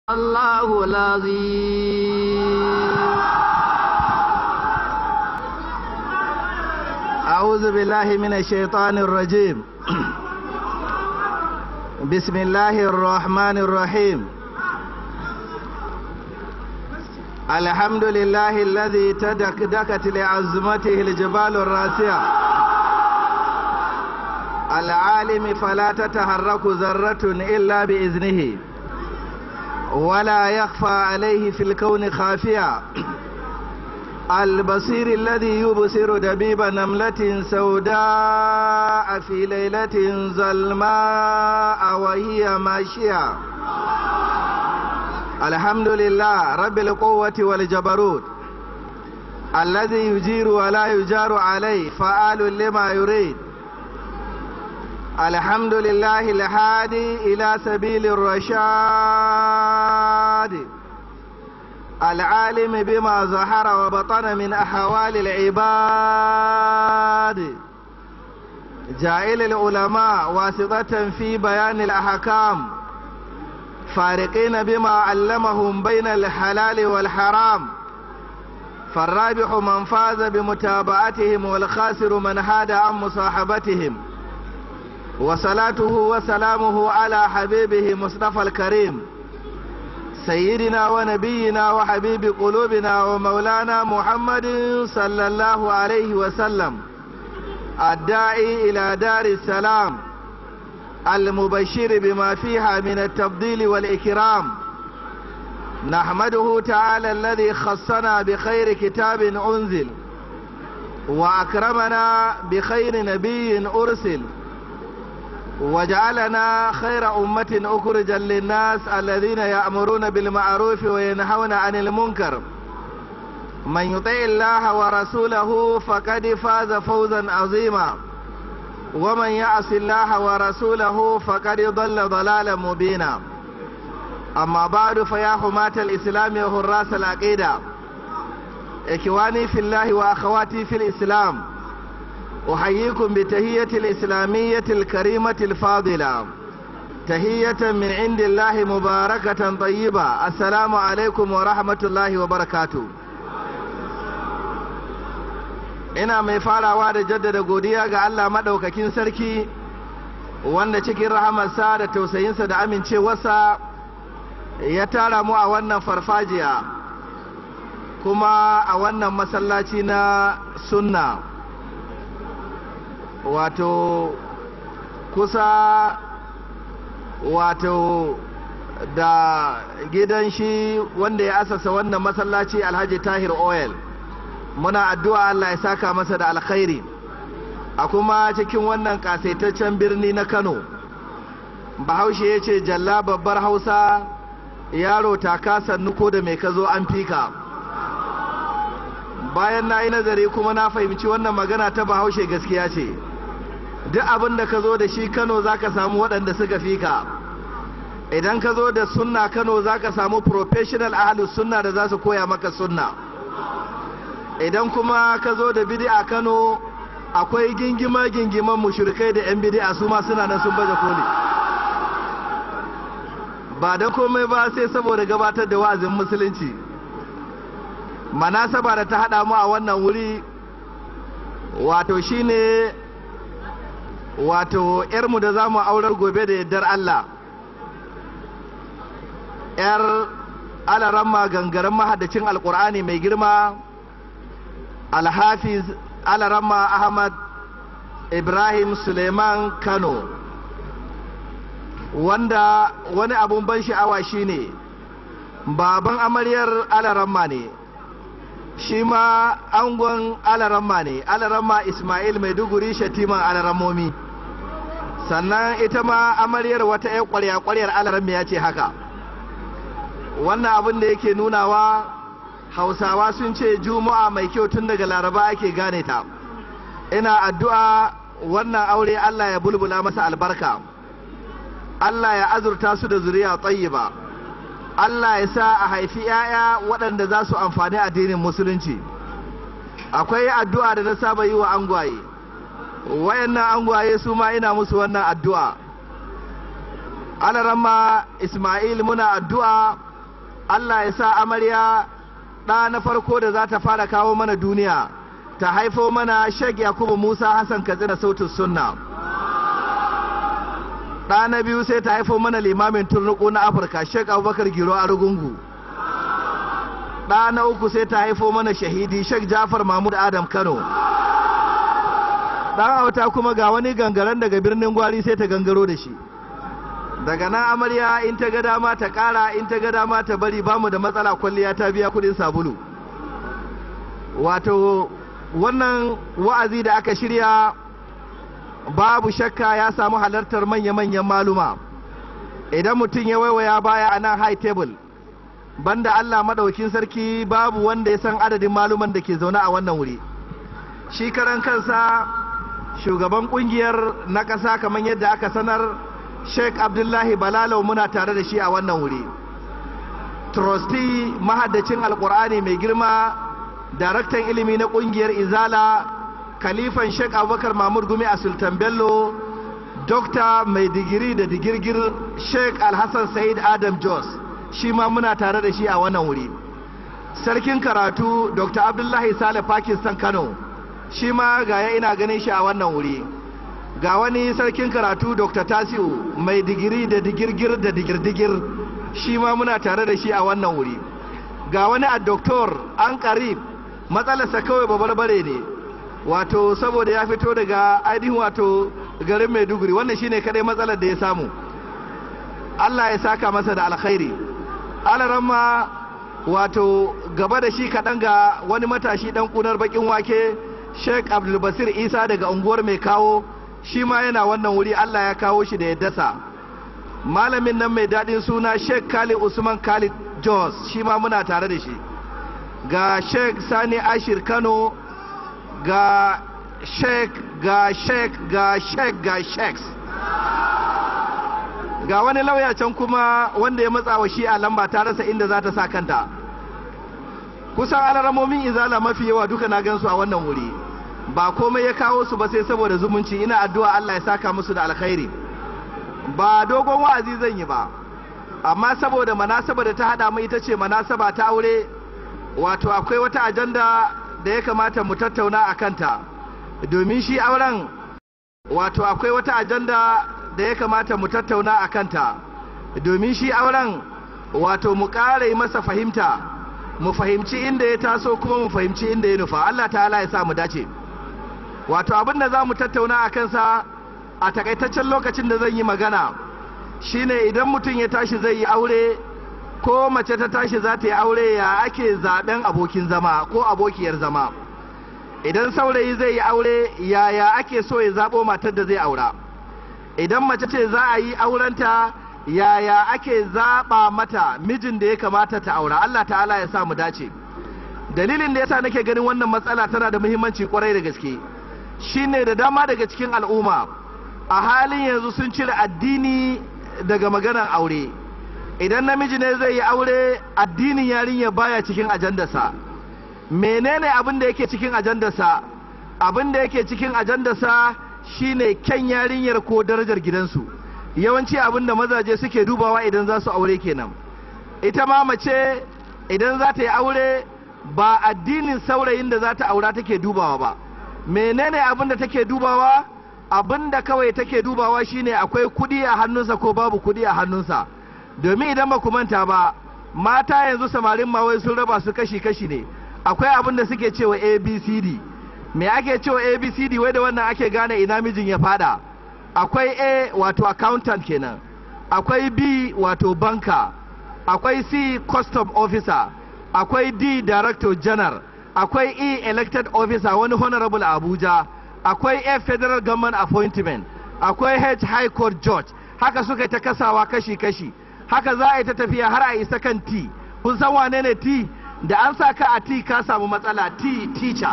الله العظيم أعوذ بالله من الشيطان الرجيم بسم الله الرحمن الرحيم الحمد لله الذي تدكدكت لعظمته الجبال الراسية العالم فلا تتحرك ذرة إلا بإذنه ولا يخفى عليه في الكون خافيا البصير الذي يبصر دبيب نملة سوداء في ليلة ظلماء وهي ماشية الحمد لله رب القوة والجبروت الذي يجير ولا يجار عليه فعال لما يريد الحمد لله الهادي إلى سبيل الرشاد العالم بما ظهر وبطن من أحوال العباد جائل العلماء واسطة في بيان الأحكام فارقين بما علمهم بين الحلال والحرام فالرابح من فاز بمتابعتهم والخاسر من هاد عن مصاحبتهم وصلاته وسلامه على حبيبه مصطفى الكريم سيدنا ونبينا وحبيب قلوبنا ومولانا محمد صلى الله عليه وسلم الداعي إلى دار السلام المبشر بما فيها من التفضيل والإكرام نحمده تعالى الذي خصنا بخير كتاب أنزل وأكرمنا بخير نبي أرسل وجعلنا خير أمة أخرجا للناس الذين يأمرون بالمعروف وينهون عن المنكر من يطع الله ورسوله فقد فاز فوزا عظيما ومن يعص الله ورسوله فقد ضل ضلالا مبينا أما بعد فيا حماة الإسلام وحراس العقيدة إخواني في الله وأخواتي في الإسلام أحييكم بتهية الإسلامية الكريمة الفاضلة تهية من عند الله مباركة طيبة السلام عليكم ورحمة الله وبركاته ina mai farawa da jaddada godiya ga Allah maɗaukakin sarki wanda cikin rahamarsa da tausayinsa da amincewarsa ya tara mu a wannan farfajiya kuma a wannan masallaci na sunna wato kusa wato da gidan shi wanda ya asasa wannan masallaci alhaji tahir oil muna addu'a Allah ya saka masa da alkhairi a kuma cikin wannan kasaitaccen birni na kano bahaushe ya ce jalla babbar hausa yaro taka sannu ko da mai ka zo an fika bayan na yi nazari kuma na fahimci wannan magana ta bahaushe gaskiya ce duk abin da ka zo da shi kano za ka samu waɗanda suka fi ka idan ka zo da sunna kano za ka samu professional ahalus sunna da za su koya maka sunna idan kuma ka zo da bidi'a kano akwai gingima gingiman mushrikai da yan bidi'a su ma suna nan sun baje koli ba da komai ba sai saboda gabatar da wa'azin musulunci manasaba da ta haɗa mu a wannan wuri wato shine wato ‘yarmu da za mu aurar gobe da yardar Allah ‘yar alaramma gangaren mahaddacin alkur'ani mai girma alhafiz alaramma ahmad ibrahim suleiman kano wanda wani abun ban sha'awa shine baban amaryar alaramma ne shi ma angon alaramma ne alaramma ismail maiduguri shatiman alarammomi sannan ita ma amaryar wata 'yan kwarya-kwaryar alaramma ya ce haka wannan abin da yake nunawa hausawa sun ce juma'a mai kyau tun daga laraba ake gane ta ina addu'a wannan aure allah ya bulbula masa albarka allah ya azurta su da zuriya tsayiba allah ya sa a haifi 'ya'ya waɗanda za su amfani addinin musulunci akwai addu'a da na saba yi wa angwaye wayannan angwaye su ma ina musu wannan addu'a alarama ismail muna addu'a Allah ya sa amarya ɗa na farko da za ta fara kawo mana duniya ta haifo mana Sheikh Yakubu Musa Hassan Katsina sautin sunna ɗa na biyu sai ta haifo mana limamin turnuku na Afirka Sheikh Abubakar Giro Arugungu ɗa na uku sai ta haifo mana shahidi Sheikh Jafar Mahmud Adam Kano ɗan auta kuma ga wani gangaren daga birnin gwari sai ta gangaro da shi daga nan amarya in ta ga dama ta kara in ta ga dama ta bari bamu da matsala kwalliya ta biya kudin sabulu wato wannan wa'azi da aka shirya babu shakka ya samu halartar manya-manyan maluma idan mutum ya waiwaya baya a nan high table banda Allah maɗaukin sarki babu wanda ya san adadin maluman da ke zaune a wannan wuri shi karan kansa shugaban kungiyar na ƙasa kamar yadda aka sanar sheikh abdullahi balalau muna tare da shi a wannan wuri trustee mahaddacin alkur'ani mai girma daraktan ilimi na kungiyar izala khalifan sheikh abubakar mahmud gumi a sultan bello dokta mai digiri da digirgir sheikh alhassan said adam jos shi ma muna tare da shi a wannan wuri sarkin karatu dr abdullahi sale pakistan kano shi ma gaya ina ganin shi a wannan wuri ga wani sarkin karatu dr tasiu mai digiri da digirgir da digirdigir shi ma muna tare da shi a wannan wuri ga wani a doktor an karib matsalarsa kawai babarbare ne wato saboda ya fito daga ainihin wato garin maiduguri wannan shine kadai matsalar da ya samu allah ya saka masa da alkhairi alaramma wato gaba da shi kaɗan ga wani matashi ɗan ƙunar baƙin wake sheik abdulbasir isa daga unguwar mai kawo shi ma yana wannan wuri Allah ya kawo shi da ya dasa malamin nan mai daɗin suna sheik khalid usman khalid jos shi ma muna tare da shi ga sheik sani ashir kano ga sheik ga sheik ga sheik ga sheiks ga wani lauya can kuma wanda ya matsa wa shi a lamba ta rasa inda za ta sa kanta kusan alaramomin izala mafi yawa duka na gansu a wannan wuri ba komai ya kawo su ba sai saboda zumunci ina addu'a Allah ya saka musu da alkhairi ba dogon wa'azi zan yi ba amma saboda manasaba da ta hada mu ita ce manasaba ta aure wato akwai wata ajanda da ya kamata mu tattauna a kanta domin shi auren wato akwai wata ajanda da ya kamata mu tattauna a kanta domin shi auren wato mu ƙara masa fahimta mu fahimci inda ya taso kuma mu fahimci inda ya nufa Allah ta'ala ya sa mu dace wato abin da za mu tattauna a kansa a takaitaccen lokacin da zan yi magana shine idan mutum ya tashi zai yi aure ko mace ta tashi za ta yi aure ya ake zaben abokin zama ko abokiyar zama idan saurayi zai yi aure yaya ake so ya zaɓo matar da zai aura idan mace ce za a yi aurenta yaya ake zaɓa mata mijin da ya kamata ta aura Allah ta'ala ya sa mu dace dalilin da yasa nake ganin wannan matsala tana da muhimmanci kwarai da gaske shine da dama daga cikin al'umma a halin yanzu sun cire addini daga maganar aure idan namiji ne zai yi aure addinin yarinya baya cikin ajandarsa menene abin da yake cikin ajandarsa abin da yake cikin ajandarsa shine kyan yarinyar ko darajar gidansu yawanci abin da mazaje suke dubawa idan za su aure kenan ita ma mace idan za ta yi aure ba addinin saurayin da za ta aura take dubawa ba menene abin da take dubawa abin da kawai take dubawa shine akwai kudi a hannunsa ko babu kudi a hannunsa domin idan ba ku manta ba mata yanzu samarin ma wai sun raba su kashi-kashi ne akwai abin da suke cewa abcd me ake cewa abcd wai da wannan ake gane ina mijin ya fada akwai a wato accountant kenan akwai b wato banka akwai c custom officer akwai d director general akwai e elected officer wani honorable abuja akwai a federal government appointment akwai h high court judge haka suka ta kasawa kashi-kashi haka za a yi ta tafiya har a isa kan t kun san wane ne t da an sa ka a t ka samu matsala t teacher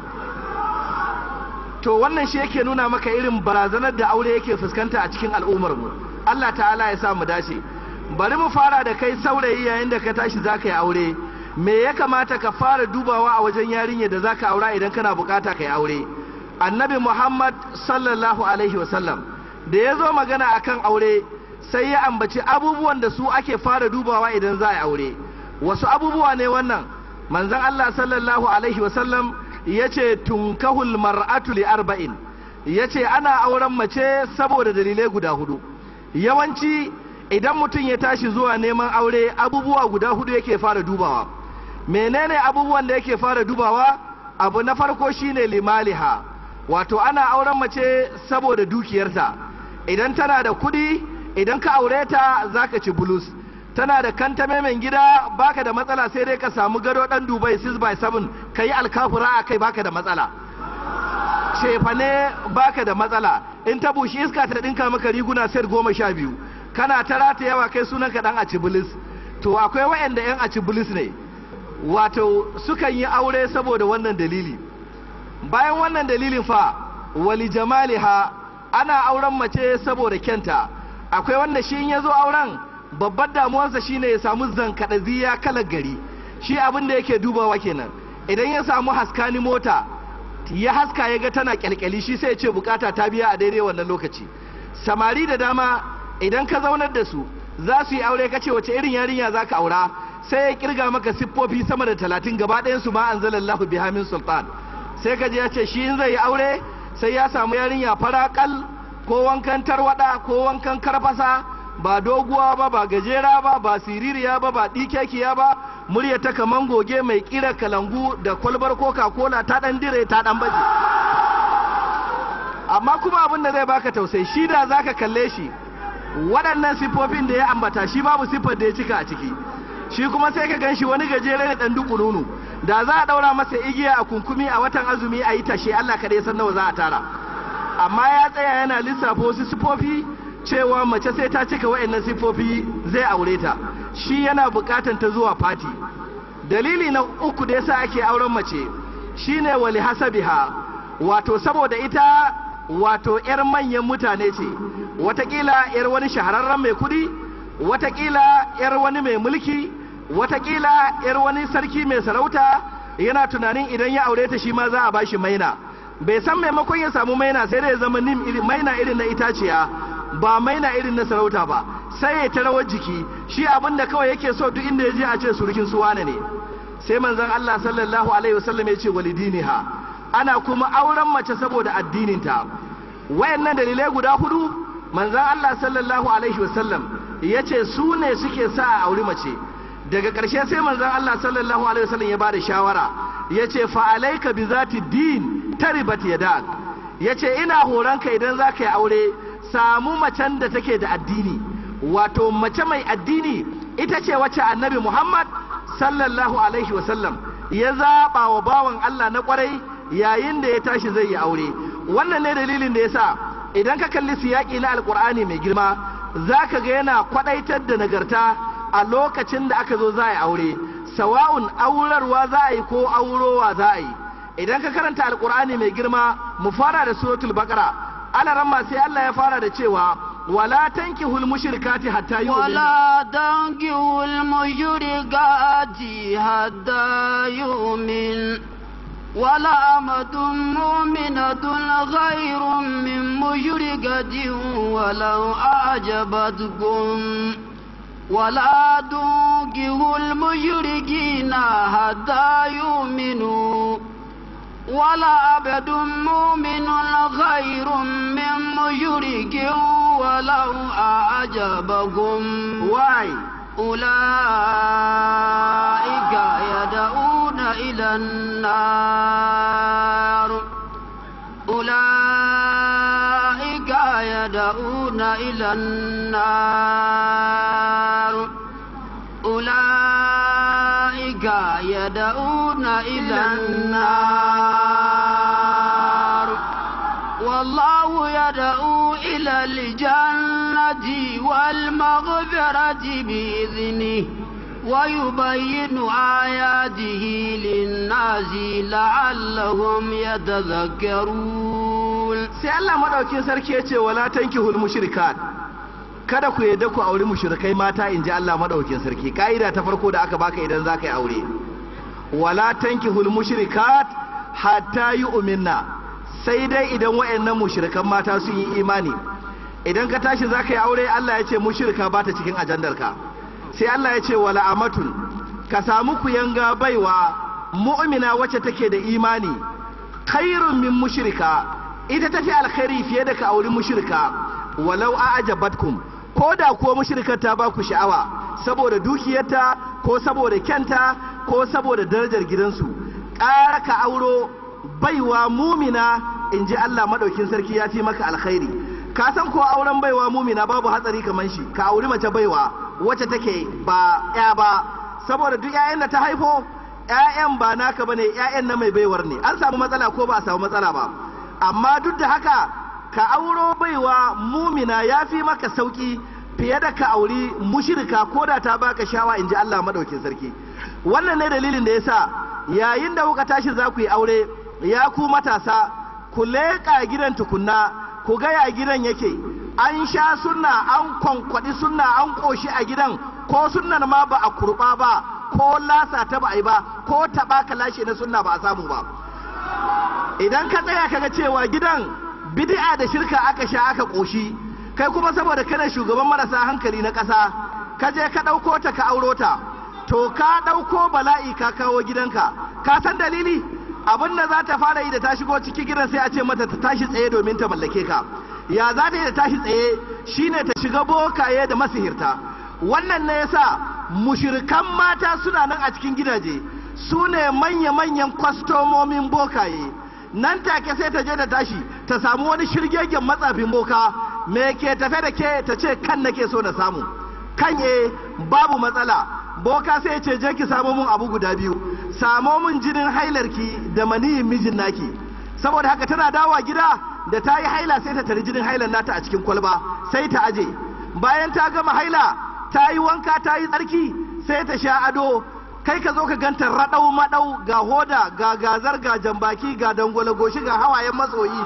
to wannan shi yake nuna maka irin barazanar da aure yake fuskanta a cikin al'ummar mu Allah ta'ala ya sa mu dace bari mu fara da kai saurayi yayin da ka tashi zaka yi aure me ya kamata ka fara dubawa a wajen yarinya da zaka aura idan kana bukata ka yi aure annabi muhammad sallallahu alaihi wasallam da ya zo magana akan aure sai ya ambaci abubuwan da su ake fara dubawa idan za a yi aure wasu abubuwa ne wannan manzon Allah sallallahu alaihi wasallam ya ce tunkahul mar'atu li arba'in ya ce ana auren mace saboda dalilai guda hudu yawanci idan mutum ya tashi zuwa neman aure abubuwa guda hudu yake fara dubawa menene abubuwan da yake fara dubawa abu na farko shine limaliha wato ana auren mace saboda dukiyarta idan tana da kudi idan ka aure ta zaka ci bulus tana da kantame mai gida baka da matsala sai dai ka samu gado dan dubai 6 by 7 ka yi alkafura a kai baka da matsala shefa ne baka da matsala in ta bushi iska ta dinka maka riguna set goma sha biyu kana ta rata yawa kai sunan ka dan acibilis to akwai wa'anda yan acibilis ne wato sukan yi aure saboda wannan dalili bayan wannan dalilin fa wali jamaliha ana auren mace saboda kyanta akwai wanda shi in ya zo auren babbar damuwarsa shine ya samu zankadaziya kalar gari shi abin da yake dubawa kenan idan ya samu haskani mota ya haska ya ga tana kyalkyali shi sai ya ce bukata ta biya a daidai wannan lokaci samari da dama idan ka zaunar da su za su yi aure kace wace irin yarinya za ka aura sai ya kirga maka siffofi sama da talatin gaba ɗayan su ma anzalallahu biha min sultan sai ka je ya ce shi in zai yi aure sai ya samu yarinya farakal ko wankan tarwada ko wankan karfasa ba doguwa ba ba gajera ba ba siririya ba ba ɗikekiya ba murya ta kaman goge mai kira kalangu da kwalbar coca cola ta ɗan dire ta ɗan baje amma kuma abin da zai baka tausayi shi da zaka kalle shi waɗannan siffofin da ya ambata shi babu siffar da ya cika a ciki shi kuma sai ka ganshi wani gajere ne ɗan dukununu da za a ɗaura masa igiya a kunkumi a watan azumi a yi tashe Allah kaɗai san nawa za a tara amma ya tsaya yana lissafa wasu siffofi cewa mace sai ta cika wa'annan siffofi zai aure ta shi yana bukatan ta zuwa fati dalili na uku da yasa ake auren mace shine wali hasabiha wato saboda ita wato yar manyan mutane ce watakila yar wani shahararren mai kudi watakila yar wani mai mulki watakila yar wani sarki mai sarauta yana tunanin idan ya aure ta shi ma za a bashi maina bai san maimakon ya samu maina sai da ya zama nim maina irin na itaciya ba maina irin na sarauta ba sai ya ta rawar jiki shi abin da kawai yake so duk inda ya je a ce surukin su wane ne sai manzon Allah sallallahu alaihi wasallam ya ce walidiniha ana kuma auren mace saboda addininta wayannan dalilai guda hudu manzon Allah sallallahu alaihi wasallam ya ce su ne suke sa a auri mace daga ƙarshe sai manzon Allah sallallahu alaihi wasallam ya bada shawara ya ce fa alaika bi zati din taribat yadak ya ce ina horonka idan za ka yi aure samu macen da take da addini wato mace mai addini ita ce wacce annabi Muhammad sallallahu alaihi wasallam ya zaɓa wa bawan Allah na kwarai yayin da ya tashi zai yi aure wannan ne dalilin da ya sa idan ka kalli siyaƙi na alkur'ani mai girma za ka ga yana kwaɗaitar da nagarta a lokacin da aka zo za a yi aure sawa'un aurarwa za a yi ko aurowa za a yi idan ka karanta alkur'ani mai girma mu fara da suratul baqara alaran ma sai Allah ya fara da cewa wala tankihul mushrikati hatta yu'minu ولا تنكحوا المشركات حتى يؤمن ولا أمة مؤمنة خير من مشركة ولو أعجبتكم ولا تنكحوا المشركين حتى يؤمنوا ولا عبد مؤمن خير من مشرك ولو أعجبكم why أولئك يدعون إلى النار أولئك يدعون إلى النار أولئك يدعون إلى النار والله يدعو إلى الجنة والمغفرة بإذنه ويبين آياته للناس لعلهم يتذكرون sai Allah madaukin sarki ya ce wala tankihul mushrikat kada ku yadda ku auri mushrikai mata in ji Allah madaukin sarki ka'ida ta farko da aka baka idan zaka yi aure wala tankihul mushrikat hatta yu'minna sai dai idan wayannan mushrikan mata sun yi imani idan ka tashi zaka yi aure Allah ya ce mushrika ba ta cikin ajandarka sai Allah ya ce wala amatun ka samu kuyanga baiwa mu'mina wacce take da imani khairun min mushrika ita tafi alkhairi fiye da ka auri mushrika walau a ajabatkum ko da kuwa mushrikar ta ba ku sha'awa saboda dukiyarta ko saboda kyanta ko saboda darajar gidansu ƙara ka auro baiwa mumina in ji Allah maɗaukin sarki ya fi maka alkhairi ka san ko auren baiwa mumina babu hatsari kamar shi ka auri mace baiwa wacce take ba ya ba saboda duk 'ya'yan da ta haifo 'ya'yan ba naka bane 'ya'yan na mai baiwar ne an samu matsala ko ba a samu matsala ba amma duk da haka ka auro baiwa mumina ya fi maka sauki fiye da ka auri mushirika ko da ta baka shawa in ji Allah maɗaukin sarki wannan ne dalilin da yasa yayin da kuka tashi za ku yi aure ya ku matasa ku leƙa gidan tukunna ku ga ya gidan yake an sha sunna an kwankwaɗi sunna an ƙoshi a gidan ko sunnan ma ba a kurɓa ba ko lasa ta ba a yi ba ko taɓa ka lashe na sunna ba a samu ba idan ka tsaya kaga cewa gidan bid'a da shirka aka sha aka ƙoshi kai kuma saboda kana shugaban marasa hankali na ƙasa ka je ka ɗauko ta ka auro ta to ka ɗauko bala'i ka kawo gidanka ka san dalili abin da za ta fara yi da ta shigo ciki gidan sai a ce mata ta tashi tsaye domin ta mallake ka ya za ta yi da tashi tsaye shine ta shiga bokaye da masihirta wannan ne yasa mushirikan mata suna nan a cikin gidaje su ne manya-manyan kwastomomin bokaye nan take sai ta je da tashi ta samu wani shirgegen matsafin boka me ke tafe da ke ta ce kan nake so na samu kan e babu matsala boka sai ce je ki samo mun abu guda biyu samo mun jinin hailarki da maniyin mijin naki saboda haka tana dawowa gida da ta yi haila sai ta tari jinin hailar nata a cikin kwalba sai ta aje bayan ta gama haila ta yi wanka ta yi tsarki sai ta sha ado kai ka zo ka ganta raɗau maɗau ga hoda ga gazar ga jambaki ga dangwale goshi ga hawayen matsoyi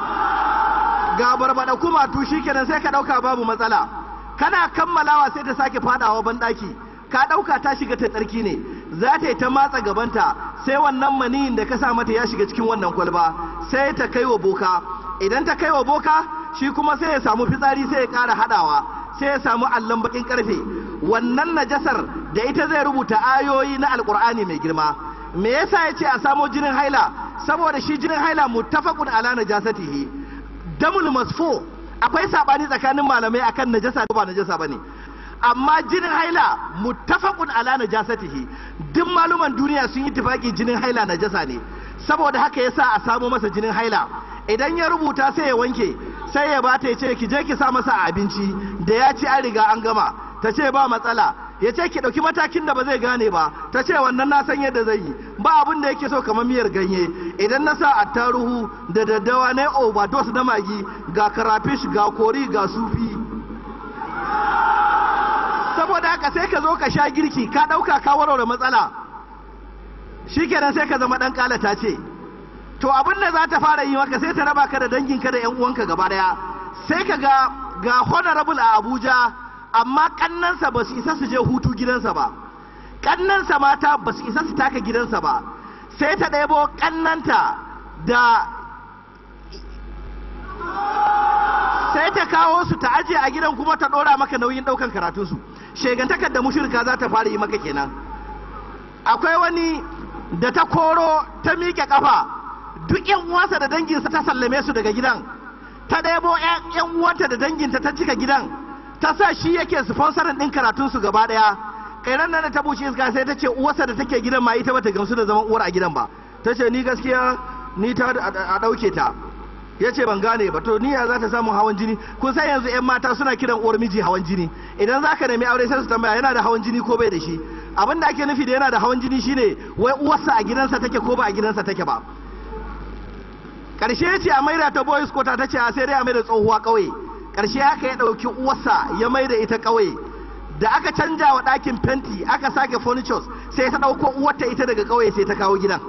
ga barbada kuma tushi kenan sai ka ɗauka babu matsala kana kammalawa sai ta sake fadawa banɗaki ka ɗauka ta shiga ta tsarki ne za ta yi ta matsa gabanta sai wannan maniyin da ka sa mata ya shiga cikin wannan kwalba sai ta kai wa boka idan ta kai wa boka shi kuma sai ya samu fitsari sai ya ƙara haɗawa sai ya samu allon bakin karfe wannan najasar da ita zai rubuta ayoyi na alkur'ani mai girma me yasa ya ce a samo jinin haila saboda shi jinin haila muttafaqun ala najasatihi damul masfu akwai sabani tsakanin malamai akan najasa ba najasa bane amma jinin haila muttafaqun ala najasatihi duk maluman duniya sun yi tafaki jinin haila najasa ne saboda haka yasa a samo masa jinin haila idan ya rubuta sai ya wanke sai ya bata ya ce ki je ki sa masa a abinci da ya ci an riga an gama ta ce ba matsala ya ce ki ɗauki matakin da ba zai gane ba ta ce wannan na san yadda zai yi ba abin da yake so kamar miyar ganye idan na sa attaruhu da daddawa na overdose na magi ga karafish ga kori ga sufi saboda haka sai ka zo ka sha girki ka ɗauka ka warware matsala shikenan sai ka zama ɗan ƙalata ce to abin da za ta fara yi maka sai ta raba ka da danginka da 'yan uwanka gaba daya sai ka ga ga honorable a abuja amma kannansa ba su isa su je hutu gidansa ba kannansa mata ba su isa su taka gidansa ba sai ta ɗebo kannanta da sai ta kawo su ta aje a gidan kuma ta ɗora maka nauyin ɗaukan karatunsu shegantakar da mushirka za ta fara yi maka kenan akwai wani da ta koro ta miƙe ƙafa duk yan uwansa da danginsa ta sallame su daga gidan ta ɗebo yan uwanta da danginta ta cika gidan ta sa shi yake sponsorin ɗin karatunsu gaba ɗaya kairan nan da ta bushe iska sai ta ce uwarsa da take gidan ma ita bata gamsu da zaman uwar a gidan ba ta ce ni gaskiya ni ta a ɗauke ta ya ce ban gane ba to ni ya za ta samu hawan jini kun san yanzu yan mata suna kiran uwar miji hawan jini idan za ka nemi aure sai su tambaya yana da hawan jini ko bai da shi abin da ake nufi da yana da hawan jini shine wai uwarsa a gidansa take ko ba a gidansa take ba karshe ya ce a maida ta boys kota ta ce a sai dai a maida tsohuwa ƙauye karshe haka ya ɗauki uwarsa ya maida ita ƙauye da aka canja wa ɗakin fenti aka sake furnitures sai ta ɗauko uwarta ita daga ƙauye sai ta kawo gidan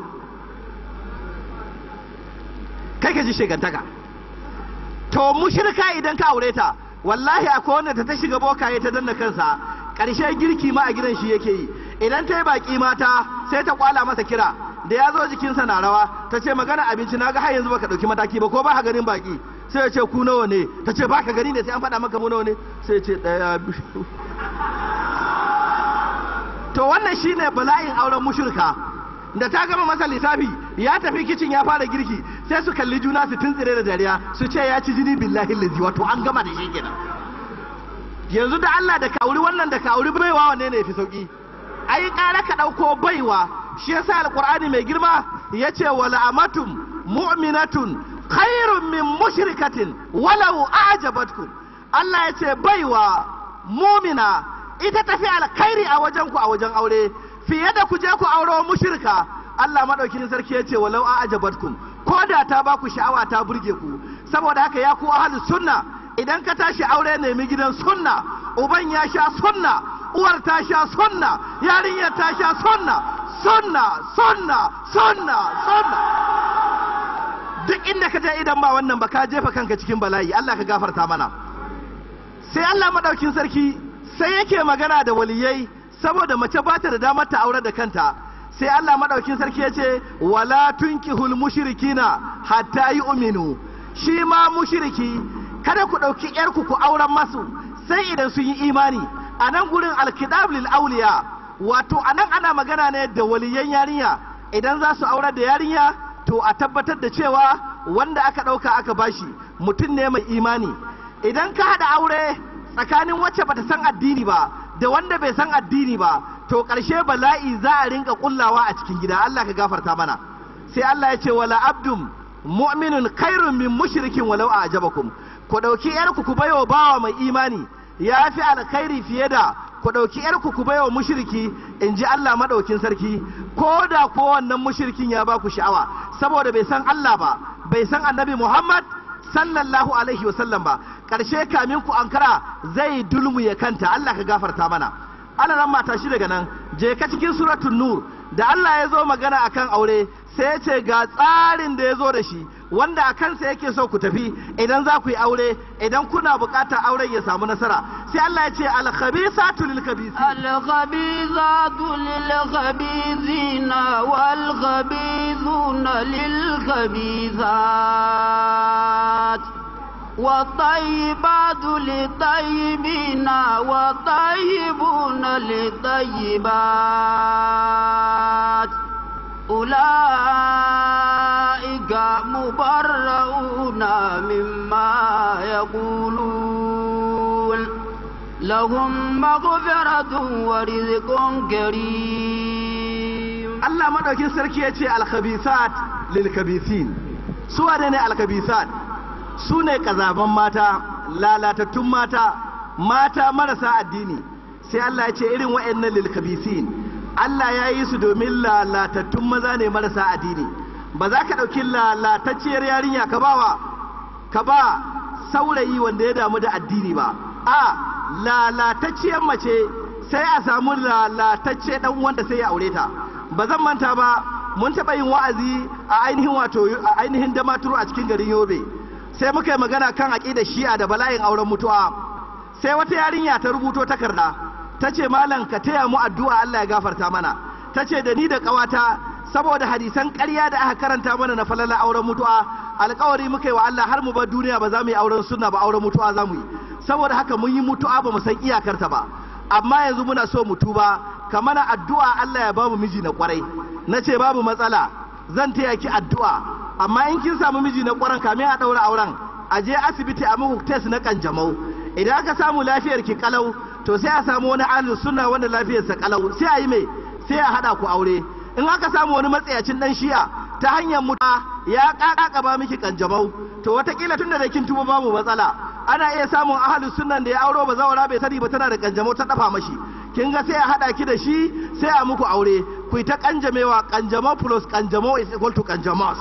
kai ka ji shegantaka to mushrika idan ka aure ta wallahi akwai wanda ta ta shiga bokaye ta danna kansa karshe girki ma a gidan shi yake yi idan ta yi baki mata sai ta kwala masa kira da ya zo jikinsa na rawa ta ce magana abinci na ga har yanzu baka dauki mataki ba ko ba ka ganin baki sai ya ce ku nawa ne ta ce baka gani ne sai an faɗa maka mu nawa ne sai ya ce ɗaya biyu to wannan shine bala'in auren mushrika da ta gama masa lissafi ya tafi kicin ya fara girki sai su kalli juna su tuntsire da dariya su ce ya ci jini billahi lazi wato an gama da shi kenan yanzu da Allah da ka auri wannan da ka auri baiwa wanne ne fi sauki ai ƙara ka ɗauko baiwa shi yasa alqur'ani mai girma yace wala amatum mu'minatun khairun min mushrikatin walau a'jabatkum Allah yace baiwa mumina ita tafi alkhairi a wajen ku a wajen aure fiye da ku je ku auro mushrika Allah madaukin sarki yace walau a'jabatkum ko da ta ba ku sha'awa ta burge ku saboda haka ya ku ahlus sunna idan ka tashi aure nemi gidan sunna uban ya sha sunna uwar ta sha sunna yarinyar ta sha sunna sunna sunna sunna sunna duk inda ka je idan ba wannan ba ka jefa kanka cikin bala'i Allah ka gafarta mana sai Allah madaukin sarki sai yake magana da waliyai saboda mace ba ta da damar ta aure da kanta sai Allah madaukin sarki ya ce wala tunkihul mushrikina hatta yu'minu shi ma mushriki kada ku ɗauki ‘yarku ku auren masu sai idan sun yi imani a nan gurin alkidab lil auliya wato a nan ana magana ne da waliyan yarinya idan za su aurar da yarinya to a tabbatar da cewa wanda aka ɗauka aka bashi mutum ne mai imani idan ka haɗa aure tsakanin wacce bata san addini ba da wanda bai san addini ba to ƙarshe bala'i za a rinka kullawa a cikin gida Allah ka gafarta mana sai Allah ya ce wala abdum mu'minun khairun min mushrikin walau a'jabakum ku ɗauki ‘yarku ku baiwa bawa mai imani ya fi alkhairi fiye da ku ɗauki ‘yarku ku baiwa mushriki in ji Allah maɗaukin sarki ko da ko wannan mushrikin ya ba ku sha'awa saboda bai san Allah ba bai san annabi Muhammad sallallahu alaihi wasallam ba ƙarshe kamin ku ankara zai dulmu ya kanta Allah ka gafarta mana ana nan mata shi daga nan je ka cikin suratul nur da Allah ya zo magana akan aure sai ya ce ga tsarin da ya zo da shi wanda a kansa yake so ku tafi idan za ku yi aure idan kuna buƙatar auren ya samu nasara sai Allah ya ce al-khabisatu lil الخبيثات للخبيثين والخبيثون للخبيثات والطيبات للطيبين والطيبون للطيبات أولئك مبرؤون مما يقولون لهم مغفرة ورزق كريم Allah madaukin sarki ya ce alkhabisat lil khabisin su wane ne alkhabisat su ne kazaban mata lalatattun mata mata marasa addini sai Allah ya ce irin wa'annan lil khabisin Allah ya yi su domin lalatattun maza ne marasa addini ba za ka ɗauki lalatacciyar yarinya ka bawa ka ba saurayi wanda ya damu da addini ba a lalatacciyar mace sai a samu lalatacce dan wanda sai ya aure ta ba zan manta ba mun taɓa yin wa'azi a ainihin wato a ainihin damaturu a cikin garin yobe sai muka yi magana kan aƙidar shi'a da bala'in auren mutuwa sai wata yarinya ta rubuto takarda ta ce malam ka taya mu addu'a Allah ya gafarta mana ta ce da ni da ƙawata saboda hadisan ƙarya da aka karanta mana na falala auren mutuwa alƙawari muka yi wa Allah har mu bar duniya ba za mu yi auren sunna ba auren mutuwa za mu yi saboda haka mun yi mutuwa ba mu san iyakarta ba amma yanzu muna so mu tuba ka mana addu'a Allah ya bamu miji na kwarai na ce babu matsala zan taya ki addu'a amma in kin samu miji na kwaran kamin a ɗaura auren a je asibiti a muku test na kanjamau idan aka samu lafiyar ki kalau to sai a samu wani ahlus sunna wanda lafiyarsa kalau sai a yi mai sai a hada ku aure in aka samu wani matsayacin dan shi'a ta hanyar muta ya kaka ba miki kanjamau to watakila tunda da kin tuba babu matsala ana iya samun ahlus sunnan da ya auro ba zawara bai sani ba tana da kanjamau ta dafa mashi kin ga sai a hada ki da shi sai a muku aure ku yi ta kanjamewa kanjamau plus kanjamau is equal to kanjamos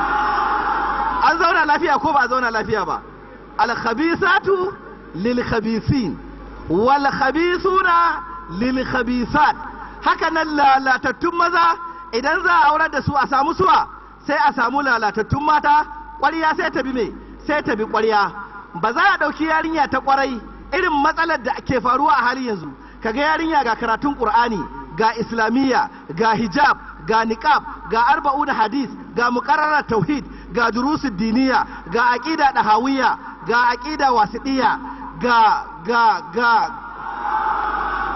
an zauna lafiya ko ba a zauna lafiya ba al khabisatu lil khabisin wal khabisuna lil khabisat haka nan lalatattun maza idan za a aurar da su a samu suwa sai a samu lalatattun mata ƙwarya sai ta bi me sai ta bi ƙwarya ba za a ɗauki yarinya ta ƙwarai irin matsalar da ke faruwa a halin yanzu kaga yarinya ga karatun ƙur'ani ga islamiyya ga hijab ga niqab ga arba'una hadis ga muqarrarar tauhid ga durusul diniya ga aqida dahawiyya ga aqida wasidiyya ga ga ga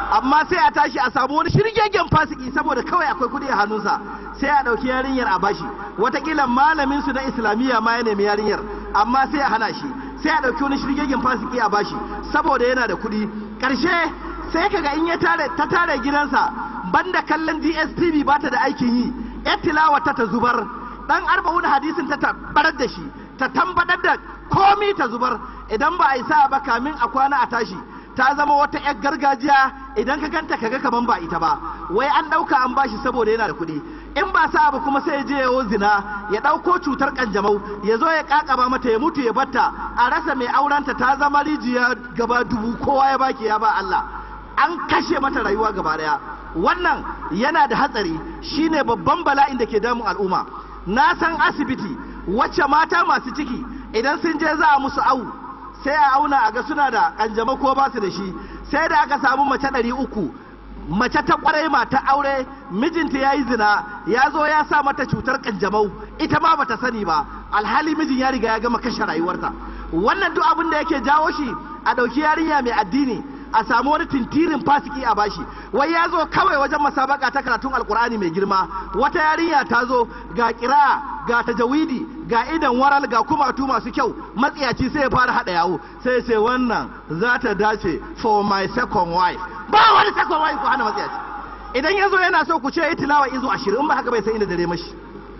amma sai a tashi a samu wani shirgegen fasiki saboda kawai akwai kudi a hannunsa sai a ɗauki yarinyar a bashi watakila malamin su na islamiyya ma ya nemi yarinyar amma sai a hana shi sai a ɗauki wani shirgegen fasiki a bashi saboda yana da kudi ƙarshe sai kaga in ya tare ta tare gidansa banda kallon DSTV ba ta da aikin yi ya tilawa ta ta zubar dan arba'un hadisin ta tabbatar da shi ta tambadar da komi ta zubar idan ba a yi sa ba kamin a kwana a tashi ta zama wata 'yar gargajiya idan ka ganta kaga kaman ba ita ba wai an ɗauka an bashi saboda yana da kuɗi in ba sa ba kuma sai ya je yawo zina ya ɗauko cutar kanjamau ya zo ya kakaba mata ya mutu ya batta a rasa mai aurenta ta zama rijiya gaba dubu kowa ya baki ya ba Allah an kashe mata rayuwa gaba daya wannan yana da hatsari shine babban bala'in da ke damun al'umma na san asibiti wacce mata masu ciki idan sun je za a musu awu sai a auna a ga suna da kanjamau ko ba su da shi sai da aka samu mace ɗari uku mace ta kwarai mata aure mijinta ya yi zina ya zo ya sa mata cutar kanjamau ita ma bata sani ba alhali mijin ya riga ya gama kashe rayuwarta wannan duk abin da yake jawo shi a ɗauki yarinya mai addini a samu wani tintirin fasiki a bashi wai ya zo kawai wajen masabaka ta karatun alkur'ani mai girma wata yarinya ta zo ga kira ga tajawidi ga idan waral ga kumatu masu kyau matsiyaci sai ya fara hada yawo sai ce wannan za ta dace for my second wife ba wani second wife ku hana matsiyaci idan ya zo yana so ku ce yi tilawa izo ashirin ba haka bai san inda dare mashi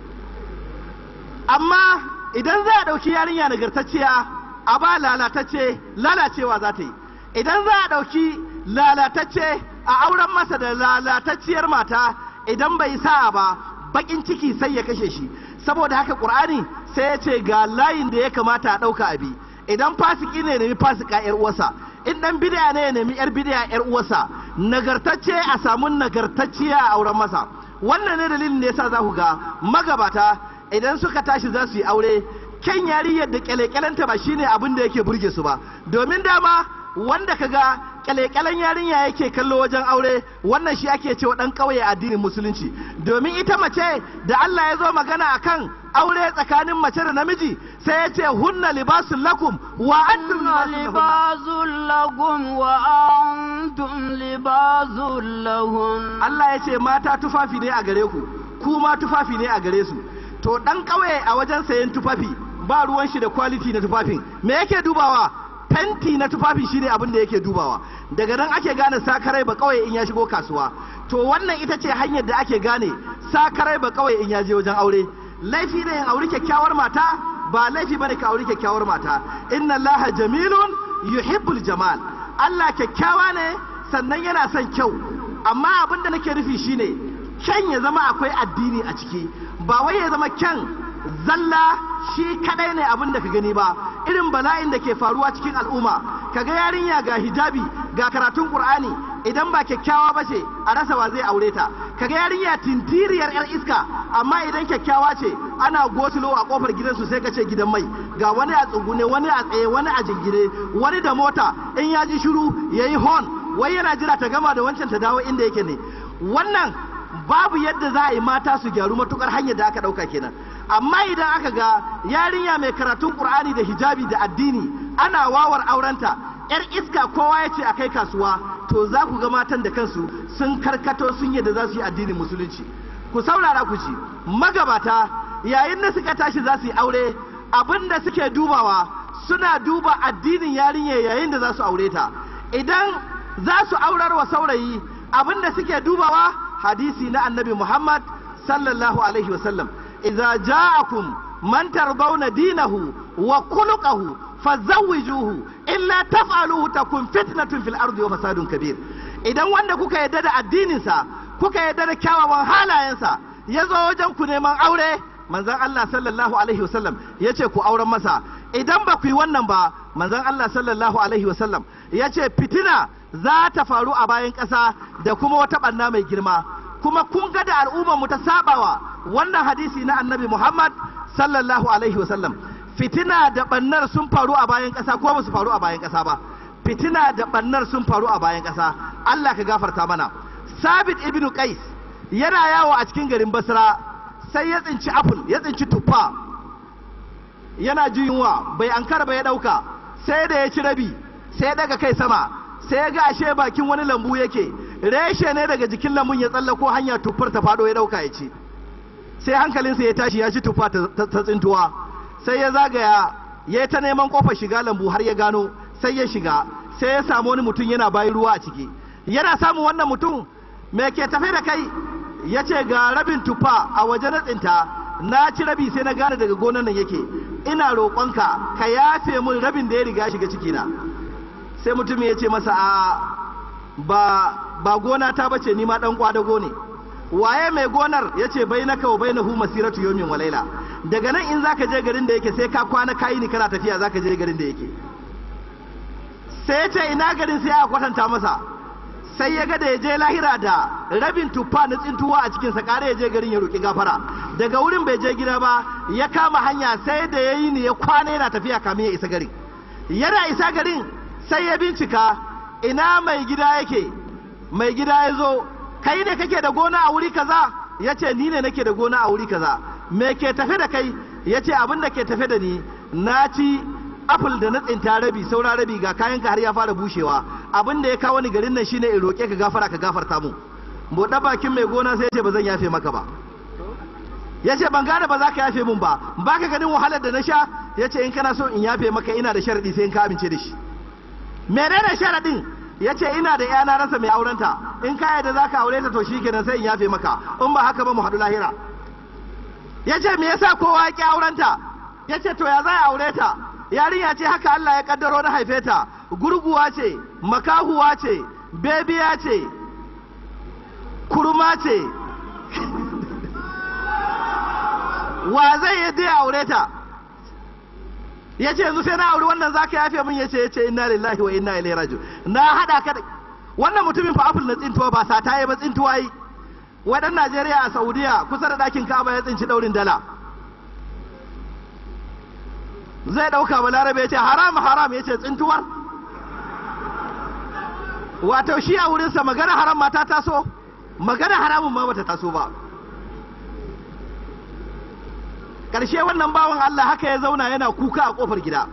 amma idan za a ɗauki yarinya nagartacciya a ba lalatacce lalacewa za ta yi idan za a ɗauki lalatacce a auren masa da lalatacciyar mata idan bai sa ba bakin ciki sai ya kashe shi saboda haka ƙur'ani sai ya ce ga layin da ya kamata a ɗauka abi idan fasiki ne nemi fasika yar uwarsa in dan bid'a ne ya nemi yar bid'a yar uwarsa nagartacce a samu nagartacciya a auren masa wannan ne dalilin da yasa za ku ga magabata idan suka tashi za su yi aure kyan yariyar da kyale-kyalenta ba shine abin da yake burge su ba domin dama wanda kaga kyale-kyalen yarinya yake kallo wajen aure wannan shi ake cewa dan kauye addinin musulunci domin ita mace da Allah ya zo magana akan aure tsakanin mace da namiji sai ya ce hunna libasun lakum wa antum libasun lakum wa antum libasun lahun Allah ya ce mata tufafi ne a gare ku ku ma tufafi ne a gare su to dan kauye a wajen sayan tufafi ba ruwan shi da quality na tufafin me yake dubawa fenti na tufafi shine abin da yake dubawa daga nan ake gane sakarai ba kawai in ya shigo kasuwa to wannan ita ce hanyar da ake gane sakarai ba kawai in ya je wajen aure laifi ne in auri kyakkyawar mata ba laifi bane ka auri kyakkyawar mata inna allaha jamilun yuhibbul jamal Allah kyakkyawa ne sannan yana son kyau amma abin da nake nufi shine kyan ya zama akwai addini a ciki ba wai ya zama kyan zalla shi kadai ne abin da ka gani ba irin bala'in da ke faruwa cikin al'umma kaga yarinya ga hijabi ga karatun qur'ani idan ba kyakkyawa ba ce a rasa wa zai aure ta kaga yarinya tintiriyar yar iska amma idan kyakkyawa ce ana gosulo a kofar gidansu sai ka ce gidan mai ga wani a tsugune wani a tsaye wani a jingine wani da mota in ya ji shiru yayi horn wai yana jira ta gama da wancan ta dawo inda yake ne wannan babu yadda za a yi mata su gyaru matukar hanyar da aka dauka kenan amma idan aka ga yarinya mai karatun qur'ani da hijabi da addini ana wawar aurenta yar iska kowa ya ce a kai kasuwa to za ku ga matan da kansu sun karkato sun yadda za su yi addinin musulunci ku saurara ku ci magabata yayin da suka tashi za su yi aure abin da suke dubawa suna duba addinin yarinya yayin da za su aure ta idan za su aurar wa saurayi abin da suke dubawa hadisi na annabi muhammad sallallahu alaihi wasallam idza ja'akum man tardawna dinahu wa khuluquhu fazawwijuhu illa taf'aluhu takun fitnatun fil ardi wa fasadun kabir idan wanda kuka yadda da addininsa kuka yadda da kyawawan halayensa ya zo wajen ku neman aure manzon Allah sallallahu alaihi wasallam ya ce ku auren masa idan ba ku yi wannan ba manzon Allah sallallahu alaihi wasallam ya ce fitina za ta faru a bayan ƙasa da kuma wata ɓanna mai girma kuma kun ga da al'ummar mu ta sabawa wannan hadisi na annabi Muhammad sallallahu alaihi wasallam fitina da bannar sun faru a bayan ƙasa ko ba su faru a bayan ƙasa ba fitina da bannar sun faru a bayan ƙasa Allah ka gafarta mana Sabit ibnu Qais yana yawo a cikin garin Basra sai ya tsinci apple ya tsinci tuffa yana ji yunwa bai ankara ba ya dauka sai da ya ci rabi sai ya daga kai sama sai ya ga ashe bakin wani lambu yake reshe ne daga jikin lambun ya tsallako hanya tufar ta fado ya dauka ya ci sai hankalinsa ya tashi ya ci tufa ta tsintuwa sai ya zagaya ya yi ta neman kofar shiga lambu har ya gano sai ya shiga sai ya samu wani mutum yana bayan ruwa a ciki yana samun wannan mutum me ke tafe da kai ya ce ga rabin tufa a waje na tsinta na ci rabi sai na gane daga gonan nan yake ina roƙonka ka yafe min rabin da ya riga shiga cikina sai mutum ya ce masa a ba ba gona ta bace ni ma dan kwadago ne waye mai gonar ya ce bai na kawo bai na hu masiratu yomin walaila daga nan in zaka je garin da yake sai ka kwana kayi ni kana tafiya zaka je garin da yake sai ya ce ina garin sai a kwatanta masa sai ya ga da ya je lahira da rabin tuffa na tsintuwa a cikinsa kare ya je garin ya roƙi gafara daga wurin bai je gida ba ya kama hanya sai da ya yi ni ya kwana yana tafiya kamin ya isa garin yana isa garin sai ya bincika ina mai gida yake mai gida ya zo kai ne kake da gona a wuri kaza ya ce ni ne nake da gona a wuri kaza me ke tafe da kai ya ce abin da ke tafe da ni na ci apple da na tsinta rabi saura rabi ga kayanka har ya fara bushewa abin da ya kawo ni garin nan shine in roƙe ka gafara ka gafarta mu buɗe bakin mai gona sai ya ce ba zan yafe maka ba ya ce ban gane ba za ka yafe mun ba ba ka ganin wahalar da na sha ya ce in kana so in yafe maka ina da sharaɗi sai in ka amince da shi menene sharaɗin ya ce ina da yana rasa mai aurenta in ka yadda za ka aure ta to shi kenan sai in yafe maka in ba haka ba mu haɗu lahira ya ce me yasa kowa ya ƙi aurenta ya ce to ya za a aure ta yarinya ce haka Allah ya kaddaro na haife ta gurguwa ce makahuwa ce bebiya ce kurma ce wa zai yi dai aure ta ya ce yanzu sai na auri wannan za ka yafe min ya ce ya ce inna lillahi wa inna ilaihi raji'un na haɗa ka wannan mutumin fa apple na tsintuwa ba sata ya ba tsintuwa yi wadan Najeriya a Saudiya kusa da ɗakin Ka'aba ya tsinci daurin dala zai ɗauka balarabe ya ce haram haram ya ce tsintuwar wato shi a wurinsa magana haram ma ta taso magana haramun ma bata taso ba ƙarshe wannan bawan Allah haka ya zauna yana kuka a ƙofar gida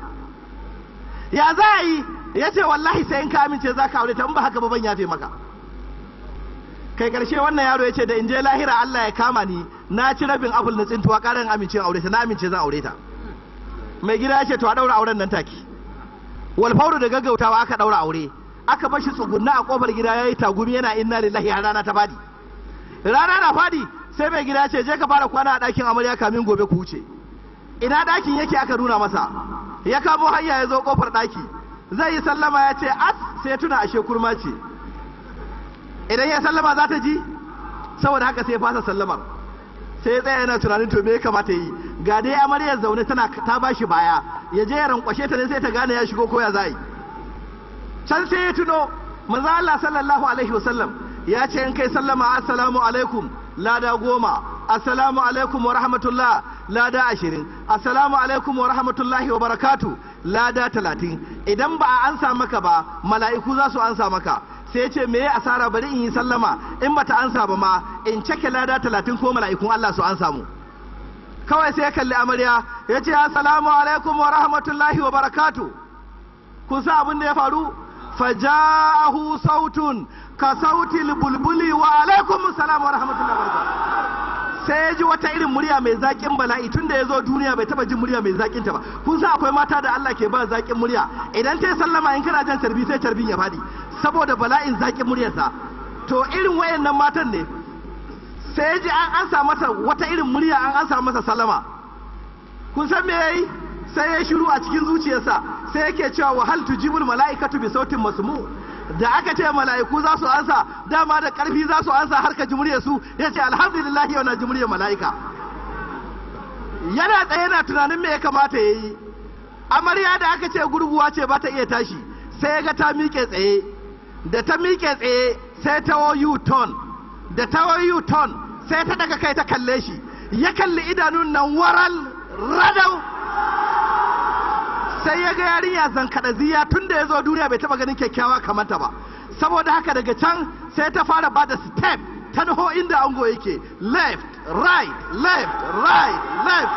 ya za a yi ya ce wallahi sai in ka amince za ka aure ta in ba haka ba ban yafe maka kai ƙarshe wannan yaro ya ce da in je lahira Allah ya kama ni na ci rabin abul na tsintuwa ƙarin amince aure ta na amince zan aure ta mai gida ya ce to a daura auren nan take walfauru da gaggautawa aka daura aure aka bar shi tsugunna a kofar gida yayi tagumi yana inna lillahi har rana ta fadi rana na fadi sai mai gida ya ce je ka fara kwana a ɗakin amarya kamin gobe ku wuce ina ɗakin yake aka nuna masa ya kamo hanya ya zo kofar ɗaki zai yi sallama ya ce as sai tuna ashe kurma ce idan ya sallama za ta ji saboda haka sai ya fasa sallamar sai ya tsaya yana tunanin to me ya kamata yi ga dai amaryar zaune tana ta bashi baya ya je ya rankwashe ta ne sai ta gane ya shigo ko ya zai can sai ya tuno manzo Allah sallallahu alaihi wasallam ya ce in kai sallama assalamu alaikum lada goma assalamu alaikum wa rahmatullah lada ashirin assalamu alaikum wa rahmatullahi wa barakatu lada talatin idan ba a ansa maka ba mala'iku za su ansa maka sai ce me ya asara bari in yi sallama in bata ansa ba ma in cike lada talatin ko mala'ikun Allah su ansa mu kawai sai ya kalli amarya ya ce assalamu alaikum wa rahmatullahi wa barakatu kun sa abin da ya faru faja'ahu sautun ka sautil bulbuli wa alaikum salam wa rahmatullahi wa barakatu sai ya ji wata irin murya mai zaƙin bala'i tun da ya zo duniya bai taba jin murya mai zaƙin ta ba kun sa akwai mata da Allah ke ba zaƙin murya idan ta yi sallama in kana jan tarbi sai tarbin ya fadi saboda bala'in zaƙin muryarsa to irin wayannan matan ne sai ya ji an ansa masa wata irin murya an ansa masa sallama kun san me yayi sai ya shiru a cikin zuciyarsa sai yake cewa wa hal tujibul mala'ikatu bi sautin masmu da aka ce mala'iku za su ansa dama da karfi za su ansa har ka ji muryar su yace alhamdulillah yau na ji muryar mala'ika yana tsaye na tunanin me ya kamata yayi amarya da aka ce gurguwa ce ba ta iya tashi sai ya ga ta miƙe tsaye da ta miƙe tsaye sai ta wo ton da ta wo ton sai ta daga kai ta kalle shi ya kalli idanun nan waral radau sai ya ga yarinya zankadaziya tun da ya zo duniya bai taba ganin kyakkyawa kamar ta ba saboda haka daga can sai ta fara bada step ta naho inda ango yake left right left right left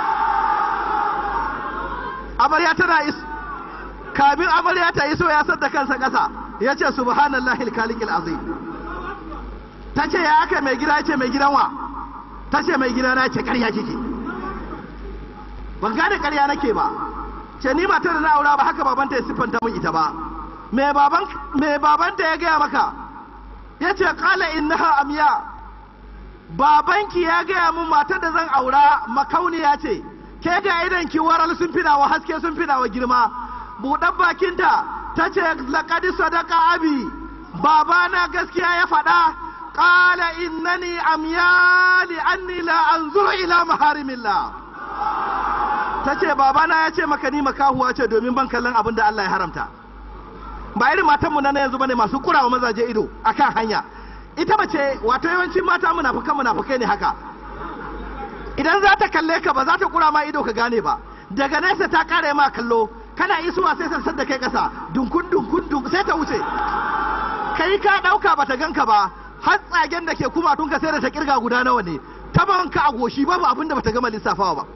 amarya tana is kamin amarya ta iso ya sadda kansa ƙasa ya ce subhanallahi alkalikil azim ta ce ya aka mai gida ya ce mai gidan wa ta ce mai gida na ce karya kike ban gane karya nake ba ce ni matar da na aura ba haka babanta ya siffanta min ita ba me baban me babanta ya gaya maka ya ce kala innaha amya babanki ya gaya mun matar da zan aura makauniya ce ke ga idan ki waral sun fina wa haske sun fina wa girma buɗan bakinta ta ce laƙadi sadaka abi babana gaskiya ya faɗa ƙala innani amya li anni la anzuru ila maharimillah ta ce babana ya ce maka ni makahuwa ce domin ban kallon abin da Allah ya haramta ba irin matanmu na yanzu bane masu kurawa mazaje ido akan hanya ita mace wato yawancin mata munafukan munafukai ne haka idan za ta kalle ka ba za ta kura ma ido ka gane ba daga nesa ta kare ma kallo kana isuwa sai sansan da kai kasa dunkun dunkun dunk sai ta wuce kai ka dauka bata ganka ba har tsagen da ke kuma tun ka sai da ta kirga guda nawa ne ta ka a goshi babu abin da bata gama lissafawa ba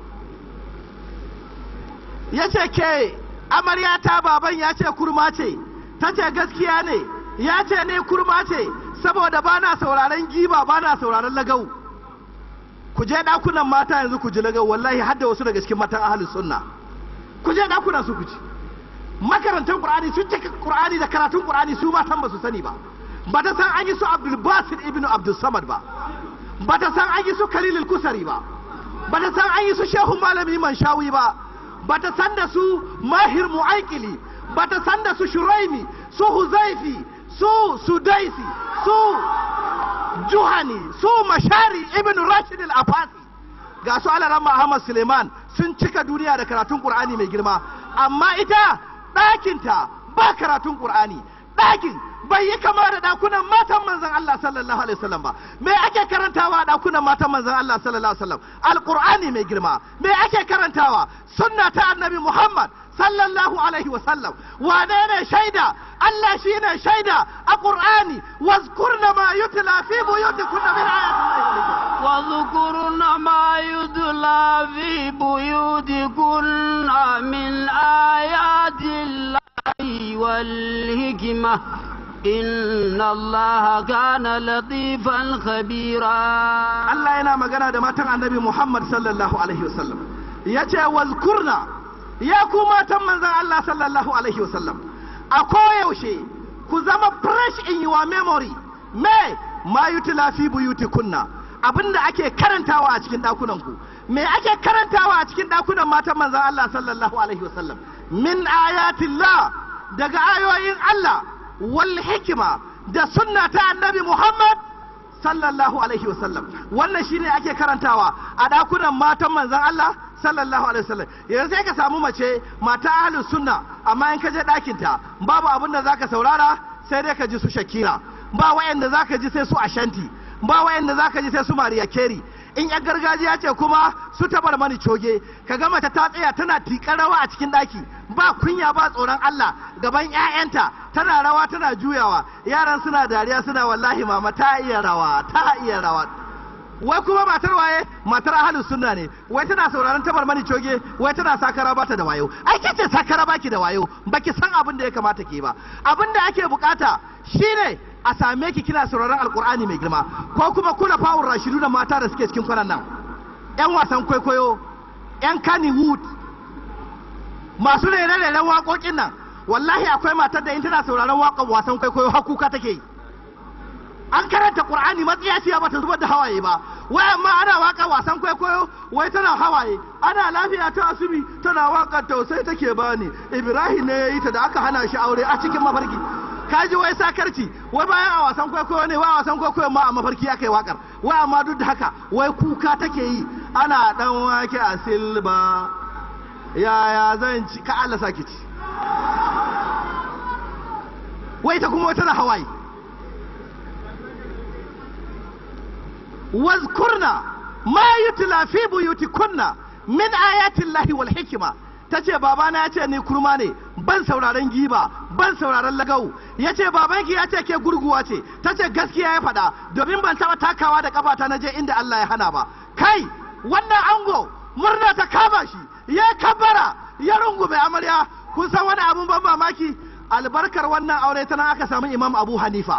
ya ce ke amarya ta baban ya ce kurma ce ta ce gaskiya ne ya ce ne kurma ce saboda ba na sauraron giba ba na sauraron lagau ku je ɗakunan mata yanzu ku ji lagau wallahi har da wasu daga cikin matan ahalin sunna ku je ɗakunan su ku ci makarantar qur'ani sun cika qur'ani da karatun qur'ani su matan ba su sani ba ba ta san an yi su abdul basit ibnu abdul samad ba ba ta san an yi su khalil kusari ba ba ta san an yi su shehu malami manshawi ba ba ta san da su mahir mu'aikili ba ta san da su shuraimi su huzaifi su sudaisi su juhani su mashari ibn rashid al-afasi ga su alarama ahmad suleiman sun cika duniya da karatun qur'ani mai girma amma ita ɗakinta ba karatun qur'ani ɗakin bai yi kama da ɗakunan matan manzon Allah sallallahu alaihi wasallam ba me ake karantawa a ɗakunan matan manzon Allah sallallahu alaihi wasallam alqur'ani mai girma me ake karantawa sunna ta annabi Muhammad sallallahu alaihi wasallam wane ne shaida Allah shi ne shaida a Qur'ani wazkurna ma yutla fi buyutikunna min ayati واذكرن ما يتلى في بيوتكن من آيات الله والحكمة إن الله كان لطيفا خبيرا Allah yana magana da matan annabi Muhammad sallallahu alaihi wasallam yace wazkurna ya ku matan manzon Allah sallallahu alaihi wasallam a koyaushe ku zama fresh in your memory me ma yutla fi buyutikunna abinda ake karantawa a cikin dakunan ku me ake karantawa a cikin dakunan matan manzon Allah sallallahu alaihi wasallam min ayatillah daga ayoyin Allah wal hikima da sunna ta annabi Muhammad sallallahu alaihi wasallam wannan shine ake karantawa a dakunan matan manzon Allah sallallahu alaihi wasallam yanzu sai ka samu mace mata ahlus sunna amma in ka je ɗakin ta babu abin da zaka saurara sai dai ka ji su shakira ba wayanda zaka ji sai su ashanti ba wayanda zaka ji sai su mariya keri in yan gargajiya ce kuma su tabar mani coge ka ga mace ta tsaya tana tiƙar rawa a cikin ɗaki ba kunya ba tsoron Allah gaban 'ya'yanta tana rawa tana juyawa yaran suna dariya suna wallahi mama ta iya rawa ta iya rawa wai kuma matar waye matar ahalus sunna ne wai tana sauraron tabar mani coge wai tana sakara bata da wayo ai ke ce sakara baki da wayo baki san abin da ya kamata ke ba abin da ake bukata shine a same ki kina sauraron alkur'ani mai girma ko kuma kuna fawon rashidu da mata da suke cikin kwanan nan yan wasan kwaikwayo yan kannywood masu rere-reren waƙoƙin nan wallahi akwai matar da in tana sauraron waƙar wasan kwaikwayo har kuka take yi an karanta qur'ani matsiyaciya bata zubar da hawaye ba wai amma ana waka wasan kwaikwayo wai tana hawaye ana lafiya ta asubi tana waka tausayi take bani ibrahim ne yayi ta da aka hana shi aure a cikin mafarki kaji wai sakarci wai bayan a wasan kwaikwayo ne wai a wasan kwaikwayo ma a mafarki aka yi wakar wai amma duk da haka wai kuka take yi ana dan wake a silba yaya zan ci ka Allah saki ci wai ta kuma tana hawaye wazkurna ma yutla fi buyutikunna min ayatin lahi wal hikima tace babana ya ce ni kurma ne ban sauraron giba ban sauraron lagau ya ce babanki ya ce ke gurguwa ce ta ce gaskiya ya faɗa domin ban taɓa takawa da ƙafata na je inda Allah ya hana ba kai wannan ango murna ta kama shi ya kabbara ya rungume amarya kun san wani abun ban mamaki albarkar wannan aure tana aka samu imam abu hanifa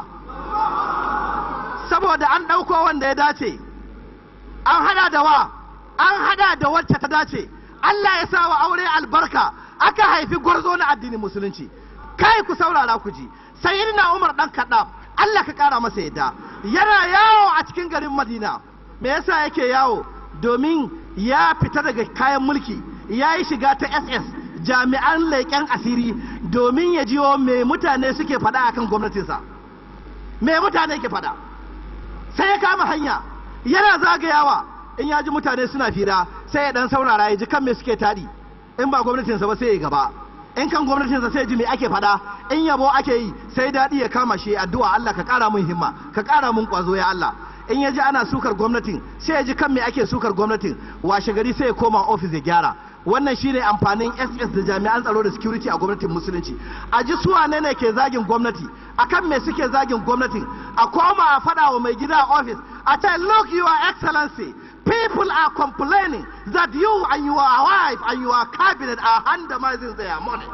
saboda an ɗauko wanda ya dace an hada da wa an hada da wacce ta dace Allah ya sa wa aure albarka aka haifi gwarzo na addinin musulunci kai ku saurara ku ji sayyidina Umar dan Kaddaf Allah ka kara masa yadda yana yawo a cikin garin Madina me yasa yake yawo domin ya fita daga kayan mulki ya yi shiga ta SS jami'an leƙen asiri domin ya jiwo me mutane suke faɗa akan gwamnatinsa me mutane ke faɗa sai ya kama hanya yana zagayawa in ya ji mutane suna fira sai ya dan saurara ya ji kan me suke taɗi in ba gwamnatinsa ba sai ya gaba in kan gwamnatinsa sai ji me ake faɗa in yabo ake yi sai daɗi ya kama shi addu'a Allah ka ƙara mun himma ka ƙara mun ƙwazo ya Allah in ya ji ana sukar gwamnatin sai ya ji kan me ake sukar gwamnatin washe gari sai ya koma ofis ya gyara wannan shine amfanin ss da jami'an tsaro da security a gwamnatin musulunci a ji su wane ne ke zagin gwamnati akan me suke zagin gwamnatin a koma a faɗa wa mai gida a ofis a ce look your excellency people are complaining that you and your wife and your cabinet are handamizing their money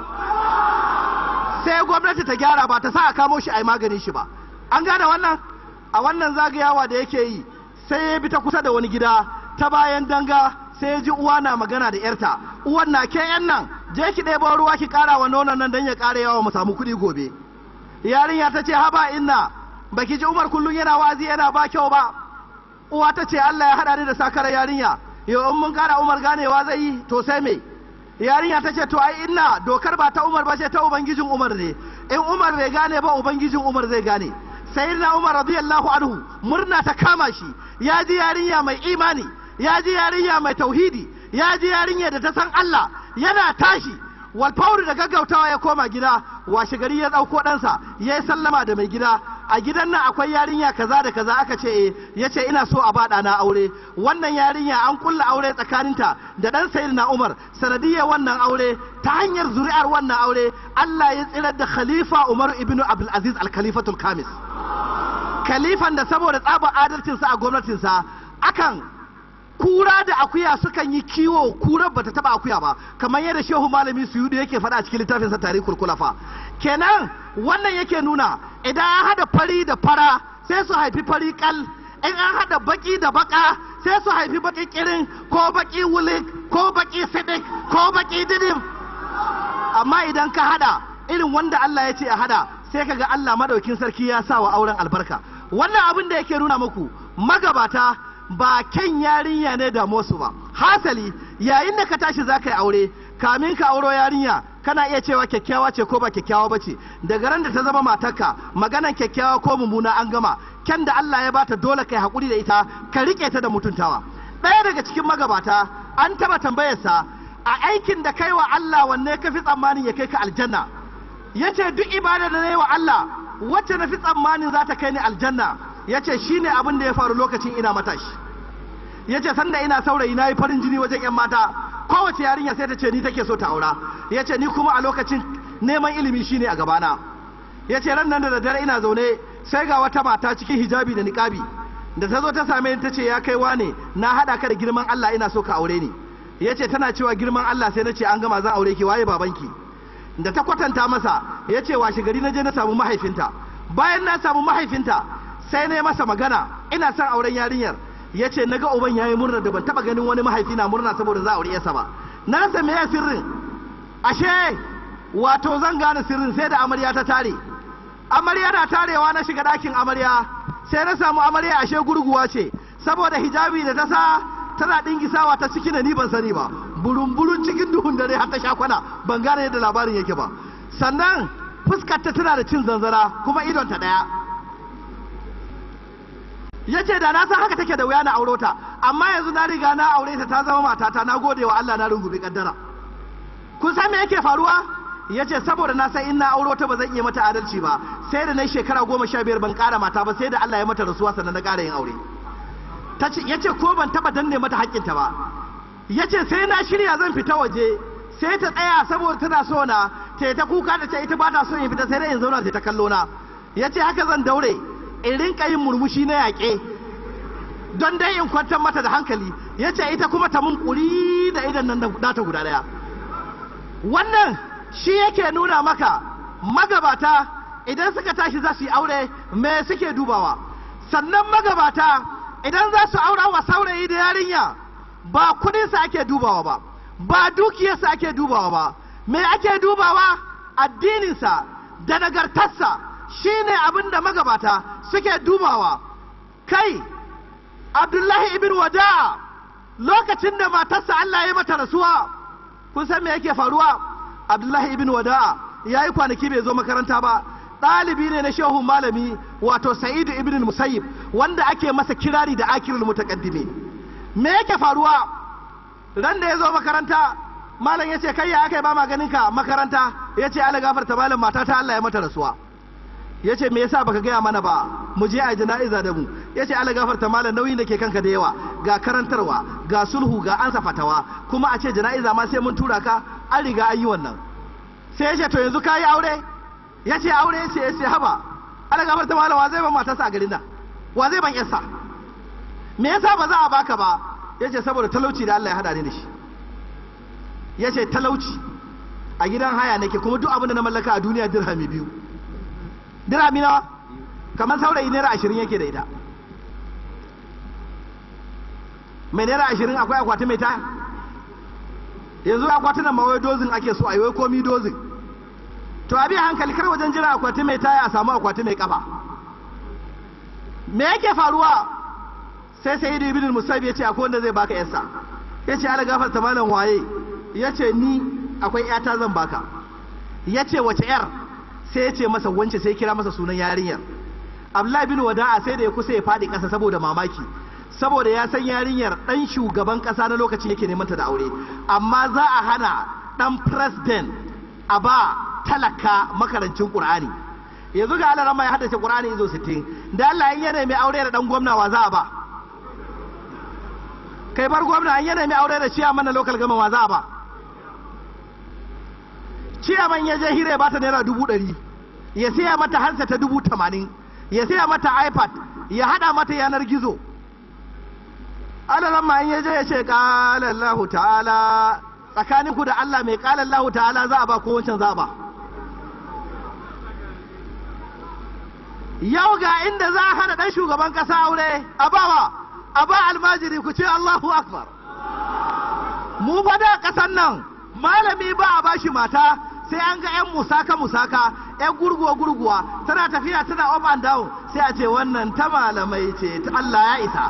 sai gwamnati ta gyara ba ta sa a kamo shi a yi maganin shi ba an gane wannan a wannan zagayawa da yake yi sai ya bi ta kusa da wani gida ta bayan danga sai ya ji uwa na magana da yarta uwan na ke yan nan je ki ɗebo ruwa ki ƙara wa nonon nan don ya ƙara yawa mu samu kuɗi gobe yarinya ta ce haba inna baki ji umar kullum yana wazi yana ba kyau ba uwa ta ce Allah ya haɗa ni da sakar yarinya yau in mun ƙara umar ganewa zai yi to sai me yarinya ta ce to ai inna dokar ba ta umar ba ce ta ubangijin umar ne in umar bai gane ba ubangijin umar zai gane sayyidina umar radiyallahu anhu murna ta kama shi ya ji yarinya mai imani ya ji yarinya mai tauhidi ya ji yarinya da ta san Allah yana tashi walfauri da gaggautawa ya koma gida washe gari ya ɗauko ɗansa ya yi sallama da mai gida a gidan nan akwai yarinya kaza da kaza aka ce eh ya ce ina so a baɗa na aure wannan yarinya an kulla aure tsakaninta da ɗan sayyidina umar sanadiyar wannan aure ta hanyar zuri'ar wannan aure Allah ya tsirar da khalifa umar ibn abdul aziz al khalifatul kamis khalifan da saboda tsabar adalcinsa a gwamnatinsa akan kura da akuya sukan yi kiwo kurar bata taba akuya ba kamar yadda shehu malami suyudu yake faɗa a cikin littafin sa tarihul kulafa kenan wannan yake nuna idan an hada fari da fara sai su haifi fari kal in an hada baki da baka sai su haifi baki kirin ko baki wulik ko baki sidik ko baki didim amma idan ka hada irin wanda Allah ya ce a hada sai kaga Allah madaukin sarki ya sa wa auren albarka wannan abin da yake nuna muku magabata ba kyan yarinya ne da su ba hasali yayin da ka tashi za ka yi aure kamin ka auro yarinya kana iya cewa kyakkyawa ce ko ba kyakkyawa ba ce daga ran da ta zama matarka maganan kyakkyawa ko mummuna an gama kyan da Allah ya bata dole kai hakuri da ita ka rike ta da mutuntawa ɗaya daga cikin magabata an taba tambayarsa a aikin da kai wa Allah wanne ka fi tsammanin ya kai ka aljanna yace duk ibada da na yi wa Allah wacce na fi tsammanin za ta kai ni aljanna ya ce shi ne abin da ya faru lokacin ina matashi ya ce sanda ina saurayi na yi farin jini wajen 'yan mata kowace yarinya sai ta ce ni take so ta aura ya ce ni kuma a lokacin neman ilimi shi ne a gabana ya ce ran nan da daddare ina zaune sai ga wata mata cikin hijabi da niƙabi da ta zo ta same ni ta ce ya kai wane na haɗa ka da girman Allah ina so ka aure ni ya ce tana cewa girman Allah sai na ce an gama zan aure ki waye babanki da ta kwatanta masa ya ce washe gari na je na samu mahaifinta bayan na samu mahaifinta sai na yi masa magana ina son auren yarinyar ya ce na ga uban ya yi murna da ban taba ganin wani mahaifi na murna saboda za a aure yasa ba na rasa me ya sirrin ashe wato zan gane sirrin sai da amarya ta tare amarya na tarewa na shiga ɗakin amarya sai na samu amarya ashe gurguwa ce saboda hijabi da ta sa tana ɗingisawa ta ciki da ni ban sani ba burun-burun cikin duhun dare har ta sha kwana ban gane yadda labarin yake ba sannan fuskar ta tana da cin zanzara kuma idon ta ɗaya ya ce da na san haka take da wuya na auro ta amma yanzu na riga na aure ta ta zama matata na gode wa Allah na rungume kaddara kun san me yake faruwa ya ce saboda na san in na auro ta ba zan iya mata adalci ba sai da na shekara goma sha biyar ban kara mata ba sai da Allah ya mata rasuwa sannan na kara yin aure ya ce ko ban taba danne mata haƙƙinta ba ya ce sai na shirya zan fita waje sai ta tsaya saboda tana so na ta ta kuka da ce ita ba ta so in fita sai dai in zauna ta kallo na ya ce haka zan daure in rinka yin murmushi na yaƙe don dai in kwantar mata da hankali ya ce ita kuma ta mun ƙuri da idan nan nata guda ɗaya wannan shi yake nuna maka magabata idan suka tashi za su yi aure me suke dubawa sannan magabata idan za su aura wa saurayi da yarinya ba kudinsa ake dubawa ba ba dukiyarsa ake dubawa ba me ake dubawa addininsa da nagartarsa shine abin da magabata suke dubawa kai abdullahi ibn wada'a lokacin da matarsa Allah ya mata rasuwa kun san me yake faruwa abdullahi ibn wada'a ya yi kwanaki bai zo makaranta ba ɗalibi ne na shehun malami wato sa'idu ibn musayyib wanda ake masa kirari da akirul mutaqaddimi me yake faruwa ran da ya zo makaranta malam ya ce kai ya aka yi ba maganin ka makaranta ya ce ala gafarta malam mata ta Allah ya mata rasuwa ya ce me yasa baka gaya mana ba mu je a jana'iza da mu ya ce ala gafarta malam nauyin da ke kanka da yawa ga karantarwa ga sulhu ga ansa fatawa kuma a ce jana'iza ma sai mun tura ka an riga an yi wannan sai ya ce to yanzu ka yi aure ya ce aure ya ce ya ce haba ala gafarta malam wa zai ban matarsa a garin nan wa zai ban yarsa me yasa ba za a baka ba ya ce saboda talauci da Allah ya hada ni da shi ya ce talauci a gidan haya nake kuma duk abin da na mallaka a duniya dirhami biyu dirhami nawa kamar saurayi naira ashirin yake da ita mai naira ashirin akwai akwati mai taya yanzu akwatunan mawai dozin ake so a yi wai komi dozin to abi hankali kar wajen jira akwati mai taya a samu akwati mai kafa me yake faruwa sai sai da ibn musab ya ce akwai wanda zai baka yarsa ya ce ala gafarta malam waye ya ce ni akwai yata zan baka ya ce wace yar sai ya ce masa wance sai kira masa sunan yarinyar abdullahi bin wada'a sai da ya kusa ya faɗi ƙasa saboda mamaki saboda ya san yarinyar ɗan shugaban ƙasa na lokacin yake neman ta da aure amma za a hana ɗan president a ba talaka makarancin ƙur'ani yanzu ga Allah ya haddace ƙur'ani izo 60 da Allah in yana mai aure da ɗan gwamna wa za a ba kai bar gwamna an yana mai aure da ciyaman na local gama wa za a ba ciyaman ya je hira ba ta naira dubu ɗari ya siya mata hansa ta dubu tamanin ya siya mata ipad ya hada mata yanar gizo alalan ma in ya je ya ce ƙalallahu ta'ala tsakaninku da Allah mai ƙalallahu ta'ala za a ba ko wancan za a ba yau ga inda za a hana ɗan shugaban ƙasa aure a bawa a ba almajiri ku ce Allahu akbar mu fa da ƙasan nan malami ba a bashi mata sai an ga 'yan musaka musaka 'yan gurguwa gurguwa tana tafiya tana up and down sai a ce wannan ta malamai ce ta Allah ya isa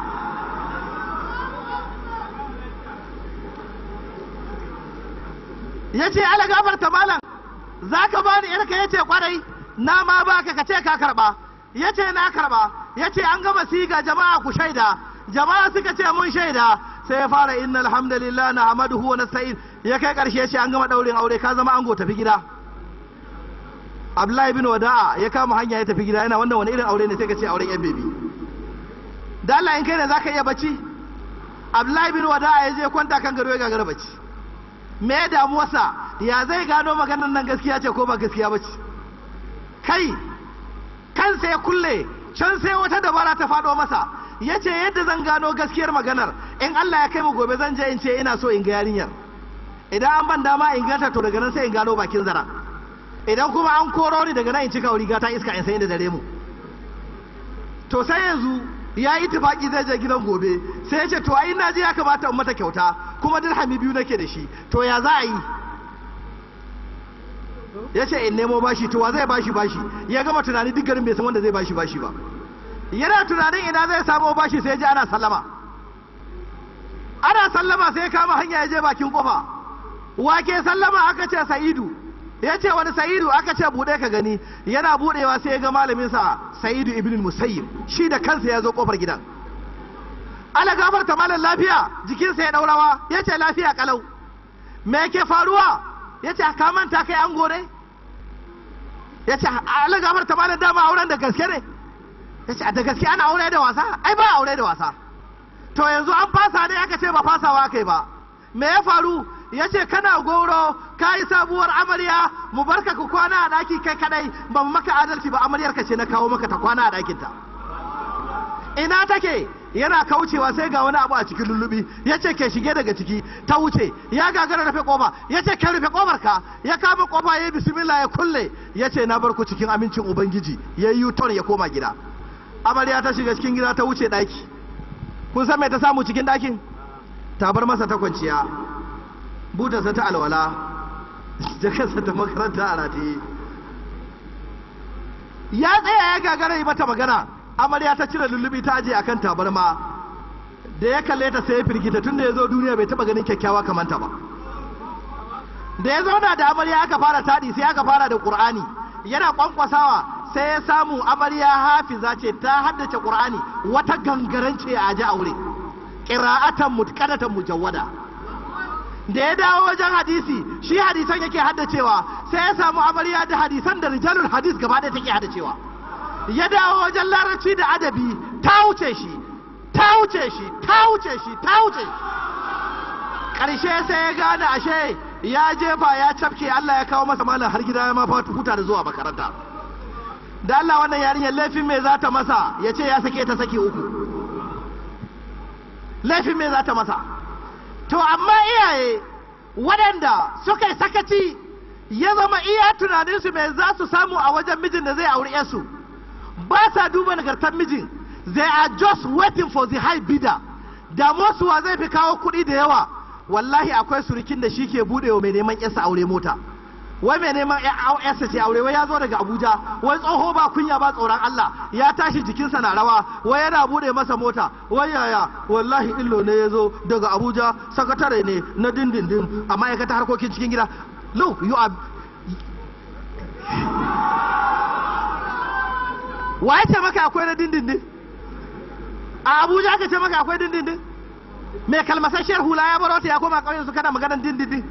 ya ce ala gafarta malam za ka ba ni yarka ya ce kwarai na ma baka ka ce ka karba ya ce na karba ya ce an gama siga jama'a ku shaida jama'a suka ce mun shaida sai ya fara inna alhamdulillah na hamaduhu wa nasta'in ya kai karshe ya ce an gama daurin aure ka zama ango tafi gida Abdullahi bin Wada'a ya kama hanya ya tafi gida yana wannan wani irin aure ne sai ka ce auren yan bebi da Allah in kai ne zaka iya bacci Abdullahi bin Wada'a ya je kwanta kan gado ya gagara bacci me ya damuwarsa ya zai gano maganar nan gaskiya ce ko ba gaskiya bace kai kansa ya kulle can sai wata dabara ta faɗo masa ya ce yadda zan gano gaskiyar maganar in Allah ya kai mu gobe zan je in ce ina so in ga yarinyar idan an ban dama in ganta to daga nan sai in gano bakin zara idan kuma an koro ni daga nan in cika riga ta iska in sai da dare mu to sai yanzu ya yi tufaki zai je gidan gobe sai ya ce to ai na je ya kamata in mata kyauta kuma dirhami biyu nake da shi to ya za a yi ya ce in nemo bashi to wa zai bashi bashi ya gama tunani duk garin bai san wanda zai bashi bashi ba yana tunanin ina zai samo bashi sai ji ana sallama ana sallama sai kama hanya ya je bakin kofa wake sallama aka ce sa'idu ya ce wani sa'idu aka ce buɗe ka gani yana buɗewa sai ya ga malaminsa sa'idu ibn musayyib shi da kansa ya zo kofar gidan ala gafarta malam lafiya jikinsa ya ɗaurawa ya ce lafiya kalau me ke faruwa ya ce ka manta kai an gore ya ce ala gafarta malam dama auren da gaske ne ya ce da gaske ana aure da wasa ai ba aure da wasa to yanzu an fasa ne aka ce ba fasawa kai ba me ya faru ya ce kana goro ka yi sabuwar amarya mu barka ku kwana a ɗaki kai kadai ba mu maka adalci ba amaryar ka ce na kawo maka ta kwana a ɗakinta ina take yana kaucewa sai ga wani abu a cikin lullubi ya ce ke shige daga ciki ta wuce ya gagara rufe kofa ya ce ke rufe kofar ka ya kama kofa ya yi bismillah ya kulle ya ce na bar ku cikin amincin ubangiji ya yi yuton ya koma gida amarya ta shiga cikin gida ta wuce daki kun san me ta samu cikin dakin ta bar masa ta kwanciya butarsa ta alwala jakarsa ta makaranta a rataye ya tsaya ya gagara yi mata magana amarya ta cire lullubi ta aje akan tabarma da ya kalle ta sai ya firgita tun da ya zo duniya bai taba ganin kyakkyawa kamar ta ba da ya zauna da amarya aka fara taɗi sai aka fara da ƙur'ani yana kwankwasawa sai ya samu amarya hafiza ce ta haddace ƙur'ani wata gangarance a ji aure ƙira'atan mutqanatan mujawwada da ya dawo wajen hadisi shi hadisan yake haddacewa sai ya samu amarya da hadisan da rijalul hadis gaba ɗaya take haddacewa ya dawo wajen larabci da adabi ta wuce shi ta wuce shi ta wuce shi ta wuce ƙarshe sai ya gane ashe ya jefa ya cafke Allah ya kawo masa malam har gida ya ma huta da zuwa makaranta da Allah wannan yarinyar laifin me za ta masa ya ce ya sake ta saki uku laifin me za ta masa to amma iyaye waɗanda suka yi sakaci ya zama iya tunaninsu mai za su samu a wajen mijin da zai auri yarsu ba sa duba nagartar mijin they are just waiting for the high bidder da wa zai fi kawo kuɗi da yawa wallahi akwai surukin da shi ke buɗe wa mai neman yarsa aure mota wai mai neman yarsa ce aure wai ya zo daga abuja wai tsoho ba kunya ba tsoron allah ya tashi jikinsa na rawa wai yana buɗe masa mota wai yaya wallahi illo ne ya zo daga abuja sakatare ne na dindindin a ma'aikatar harkokin cikin gida look you are wa ya ce maka akwai na dindindin a abuja ka ce maka akwai dindindin mai kalmasasshiyar hula ya baro ta ya koma ƙauyen su kana maganar dindindin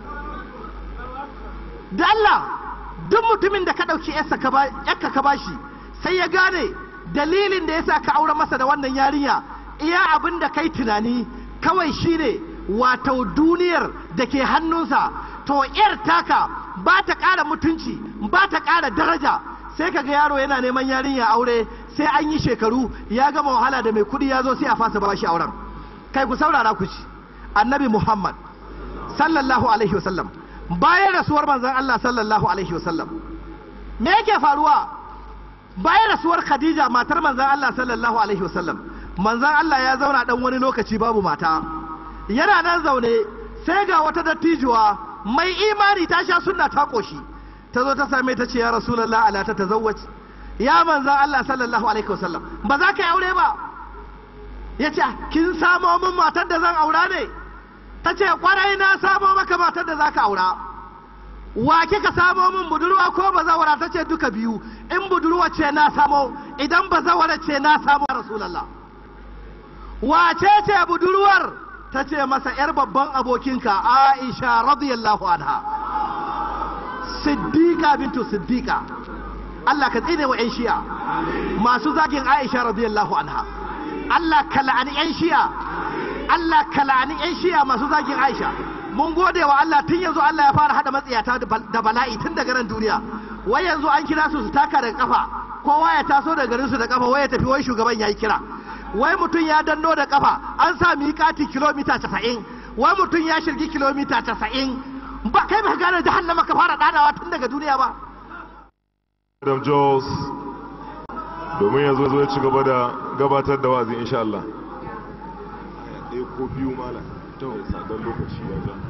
da Allah duk mutumin da ka ɗauki yakka ka bashi sai ya gane dalilin da yasa ka aure masa da wannan yarinya iya abin da kai tunani kawai shine wato duniyar da ke hannunsa to yar taka ba ta ƙara mutunci ba ta ƙara daraja sai kaga yaro yana neman yarinya aure sai an yi shekaru ya gama wahala da mai kuɗi ya zo sai a fasa bashi auren kai ku saurara ku ci annabi muhammad sallallahu alaihi wasallam bayan rasuwar manzon allah sallallahu alaihi wasallam me yake faruwa bayan rasuwar khadija matar manzon allah sallallahu alaihi wasallam manzon allah ya zauna dan wani lokaci babu mata yana nan zaune sai ga wata dattijuwa mai imani ta sha sunna ta koshi ta zo ta same ta ce ya rasulullah ala ta tazawwaj ya manzan Allah sallallahu alaihi wasallam ba za ka yi aure ba ya ce kin samo min matar da zan aura ne ta ce kwarai na samo maka matar da za ka aura wa kika samo min budurwa ko bazawara ta ce duka biyu in budurwa ce na samo idan bazawara ce na samo rasulullah wace ce budurwar ta ce masa yar babban abokinka aisha radiyallahu anha siddiqa bintu siddiqa Allah ka tsine wa 'yan shi'a masu zagin Aisha radiyallahu anha Allah ka la'ani 'yan shi'a Allah ka la'ani 'yan shi'a masu zagin Aisha mun gode wa Allah tun yanzu Allah ya fara hada matsiyata da bala'i tun daga nan duniya wai yanzu an kira su su taka daga kafa kowa ya taso daga garin su da kafa wai ya tafi wai shugaban yayi kira wai mutum ya danno da kafa an sa miƙati kilomita 90 wai mutum ya shirgi kilomita 90 ba kai ba gane jahannama ka fara dadawa tun daga duniya ba Adam Jos domin ya zo zo ci gaba da gabatar da wazi insha Allah. Ɗaya ko biyu mala, ta wani sadon lokaci ya ja.